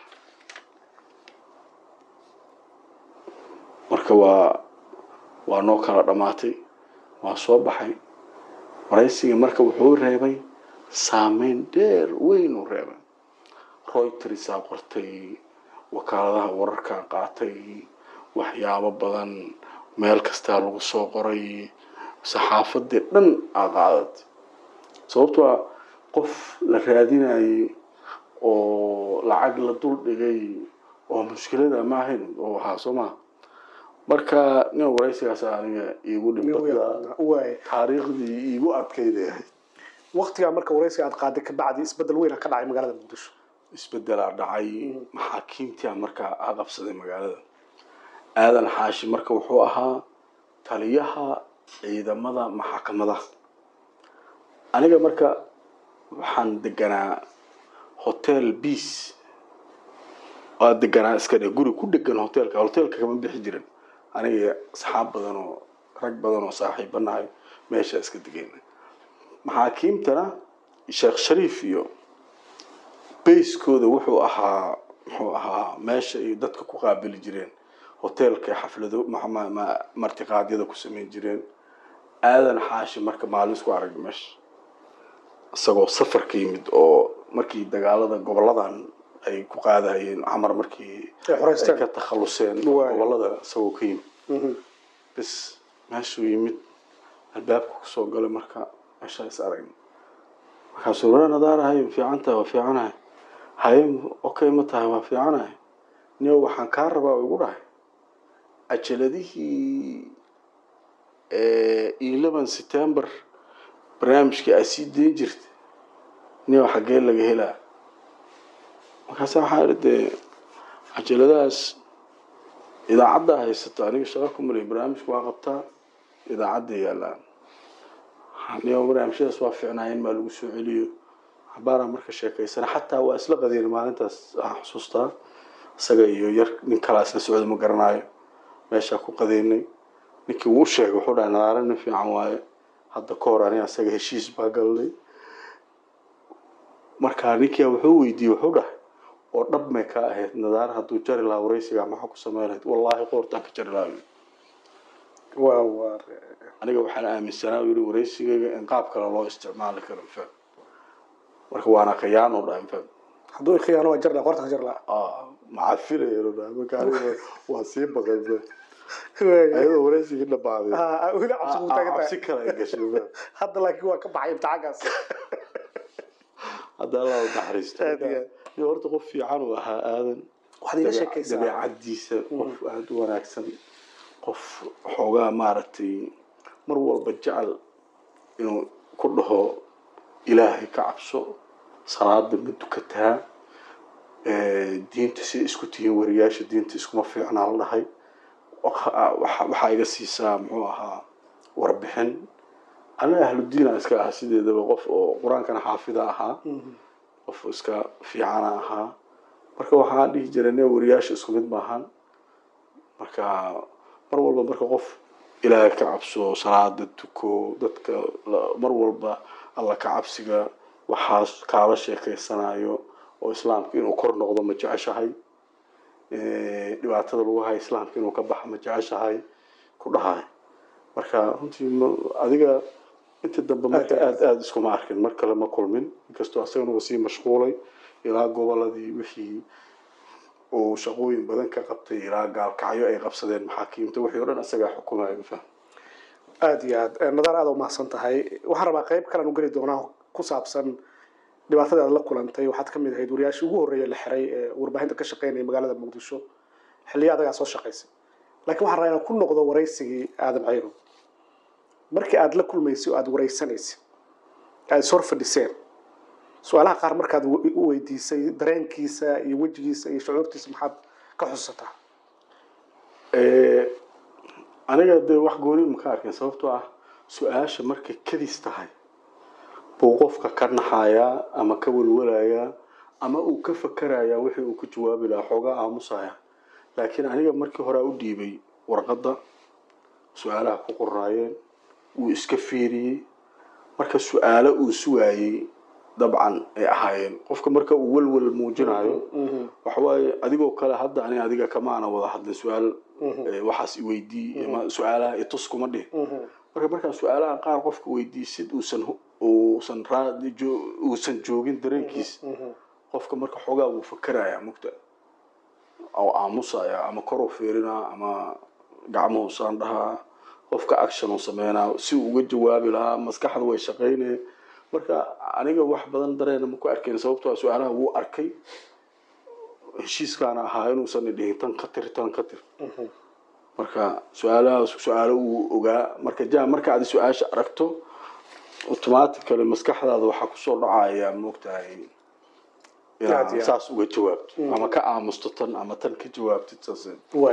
marka waa waa noo kala dhammaatay waa soo baxay waraysigii marka wuxuu reebay saameyn dheer weyn uu reebay roytersaa qortay wakaaladaha wararkaa qaatay waxyaabo badan meel kastaa lagu soo qoray saxaafadii dhan aa qaadatay sababtoo ah qof la raadinayay oo lacag la dul dhigay oo mushkilada ma ahayn oo waxaa soo maha marka nin waraysigaas aniga iigu dhibada waay taariikhdii iigu adkayday ahayd waqtigaa marka waraysiga aad qaaday ka bacdi isbedel weyn ka dhacay magaalada muqdisho isbedelaa dhacay maxaakiimtia markaa aa qabsaday magaalada aadan xaashi marka wuxuu ahaa taliyaha ciidamada maxkamadaha aniga marka waxaan deganaa hotel beace waa deganaa iska dhe guri ku dhegan hotelka hotelka kama bixi jirin aniga asxaab badan oo rag badan oo saaxiibanahay meesha iska degayna maxaakiimtana sheekh shariif iyo bayskooda wuxuu ahaa muxuu ahaa meesha ay dadka ku qaabili jireen hotelka xaflado martiqaadyada ku samayn jireen aadan xaashi marka maalin isku arag meesha isagoo safar ka yimid oo markii dagaalada goboladan ay ku qaadayeen camar markii ay ka takhaluseen gobolada isagoo ka yimid bis meeshuu yimid albaabka kusoo galay marka meeshaa is aragna markaasuu wara nadaarahay fiican tahay waa fiicanahay haye okay ma tahay waa fiicanahay niyo waxaan kaa rabaa igu dhahay ajaladihii eleven september barnaamijkii aad sii dayn jirta niyo xaggee laga helaa markaasa waxaa idhi dee cajaladahaas idaacaddaa haysato aniga shaqo ku malay barnaamijka waa qabtaa idaacadda yaalaan niyo barnaamijyadaas waa fiicnaayeen maa lagu soo celiyo xabaaraa marka sheekaysana xataa waa isla qadeen maalintaas aan xusuustaa isaga iyo yar nin kalaa isla socda ma garanaayo meeshaa ku qadeynay ninkii wuu sheegay wuxuu dhahay nadaara nin fiican waaye hadda ka hor aniga isaga heshiis baa galnay markaa ninkia wuxuu weydiiyey wuxuu dhahay oo dhab may ka ahayd nadaara hadduu jari lahaa waraysigaa maxaa ku samayn lahayd wallaahi qoortaan ka jari lahaa waa waa aniga waxaan aaminsanaa yiri waraysigayga in qaab kale loo isticmaali karo faham marka waana khiyaan u dhahay faham hadduu khiyaano waa jarla qorta ka jarla macafilaya u dhahay marka aniga waa sii baqay faham ayadoo waraysigii dhabaaday weli cabsi ku taagan cabsi tahay kale ay gashay faham hadda laakiin waa ka baxay imtixaankaas hadda allah u naxariisto Aad iyo aad. Iyo horta qof fiican uu ahaa aadan waxaad iga dabeec- sheekaysaa dabeecadiisa qof aada u wanaagsan qof xoogaa maaragtay mar walba jecel inuu ku dhaho ilaahay ka cabso salaada ma dukataa Eh, diinta si isku tihiin wariyaasha diinta iskuma fiicnaa la dhahay Waxa- waxa waxaa iga siisaa muxuu ahaa warbixin aniga ahludiina iska ahaa sideedaba qof oo qur-aankana xaafida ahaa qof iska fiicana ahaa marka waxaan dhihi jiray ne wariyaasha isku mid maahan marka mar walba marka qof ilaahay ka cabso salaada tuko dadka la- mar walba alla ka cabsiga waxaas kaala sheekeysanayo oo islaamka inuu kor noqdo ma jeceshahay Eh, dhibaatada lagu hayo islaamka inuu ka baxa ma jeceshahay ku dhahay marka runtii ma- adiga inta dambe marka Aad iyo aad aada iskuma arkin mar kale ma kulmin inkastoo asagana uu sii mashquulay ilaa goboladii wixii uu shaqooyin badan ka qabtay ilaa gaalkacyo ay qabsadeen maxaakiimta wixii o dhan isagaa xukumaya ma faham aada iyo aad Eh, nadaar aada u mahadsan tahay waxaan rabaa qayb kalean u geli doonaa ku saabsan dhibaatada aad la kulantay waxaad ka mid ahayd wariyaashii ugu horreeya la xiray ee warbaahinta ka shaqeynaya magaalada muqdisho xilliyo adagaa soo shaqaysay laakiin waxaan rabaa inaan ku noqdo waraysigii aadan cayro markii aad la kulmaysay oo aad waraysanaysay aad is hor fadhiseen su-aalaha qaar markaad w- u weydiisay dareenkiisa iyo wejigiisa iyo shucuurtiisa maxaad ka xusataa Eh, aniga dee wax gooni ma ka arkin sababtoo ah su-aasha markay kadis tahay buu qofka ka naxayaa ama ka walwalayaa ama uu ka fakarayaa wixii uu ka jawaabi lahaa xoogaa aamusaya laakiin aniga markii hore u dhiibay warqadda su-aalaha ku qornaayeen wuu iska fiiriyey marka su-aalo uu sugaayey dabcan ay ahaayeen qofka marka uu walwal muujinayo waxawaaye adigoo kale hadda ani adiga kamaana wada hadlin su-aal eh, waxaas iweydii ama su-aalaha itus kuma dhihin marka markaa su-aalaha qaar qofka weydiisid uusan hu- uusan raadi jo- uusan joogin dareenkiis qofka marka xoogaa wuu fakeraya mugta oo aamusaya ama kor u fiirinaa ama gacmuhu saan dhahaa qofka action uu sameynaa si uu uga jawaabi lahaa maskaxda way shaqaynaya marka aniga wax badan dareena ma ku arkayn sababtoo ah su-aalaha wuu arkay heshiiskaana ahaa inuusan idhihin tan ka tir tan ka tir marka su-aalahaas su-aalo uu ogaa marka ja marka aad su-aasha aragto automatically maskaxdaada waxaa kusoo dhacaya moogtahay Aad iyo inaad aad. saas uga jawaabto ama ka aamusto tan ama tan ka jawaabtid saas waay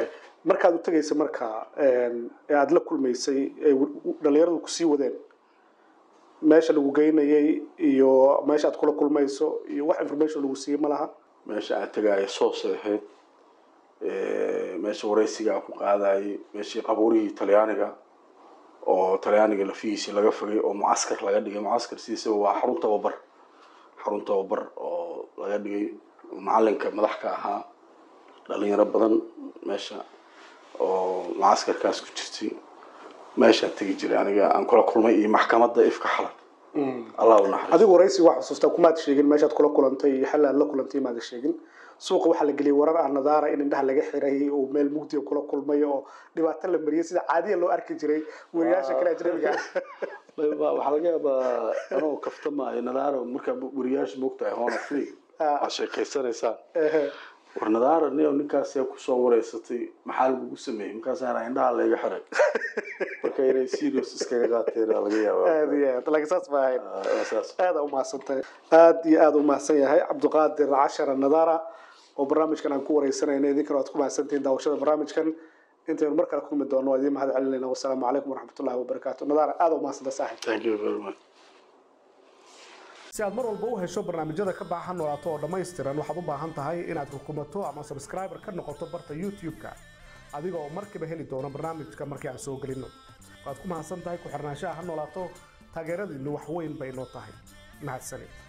markaad u tegaysa marka ee aada la kulmaysay ee dhalinyaradu kusii wadeen meesha lagu geynayay iyo meesha aad kula kulmayso iyo wax information lagu siiyey ma laha meesha aan tegaayo soosay ahayd meesha waraysiga aan ku qaadayay meeshii qabuurihii talyaaniga oo talyaaniga lafihiisii laga fogay oo mucaskar laga dhigay mucaskar sidiisaba waa xarun tababar xarun tababar oo laga dhigay macalinka madax ka ahaa dhalinyaro badan meesha oo mucaskarkaas ku jirtay meeshaan tegi jiray aniga aan kula kulmay iyo maxkamadda ifka xalan allah u naxariisto adigu waraysi waa xusuustaa kumaad sheegin meeshaad kula kulantay iyo xal aad la kulantay maada sheegin suuqa waxaa la geliyay warar aan nadaara in indhaha laga xiray oo meel mugdiga kula kulmay oo dhibaato la mariyay sida caadiya loo arki jiray weriyaasha kale ajnabiga waxaa laga yaabaa anoo kaftamaayo nadaara markaa weriyaasha moogtahay hona free waa sheekeysanaysaan war nadaara niyo ninkaasee kusoo wareysatay maxaa lagugu sameeyey markaasaana indhaha layga xiray marka inay serious iskaga qaateen laga yaabaa aad iyo aad laakiin saas ma ahayn waa saas aada umahadsantahay aada iyo aada u mahadsan yahay cabdiqaadir cashara nadaara oo barnaamijkan aan ku wareysanayna idinkana waad ku mahadsantihiin daawashada barnaamijkan intaynu mar kale kulmi doono waa idiin mahad celinayna wasalaamu calaykum waraxmatullahi wabarakaatu nadaara aada u mahadsanta saaxib thank you very much si aad mar walba u hesho barnaamijyada ka baxa noolaato oo dhammaystiran waxaad u baahan tahay inaad rukumato ama subscriber ka noqoto barta youtube-ka adiga oo markiiba heli doono barnaamijka markii aan soo gelino waad ku mahadsan tahay ku xirnaanshaha ha noolaato taageeradiinnu wax weyn bay noo tahay mahadsanid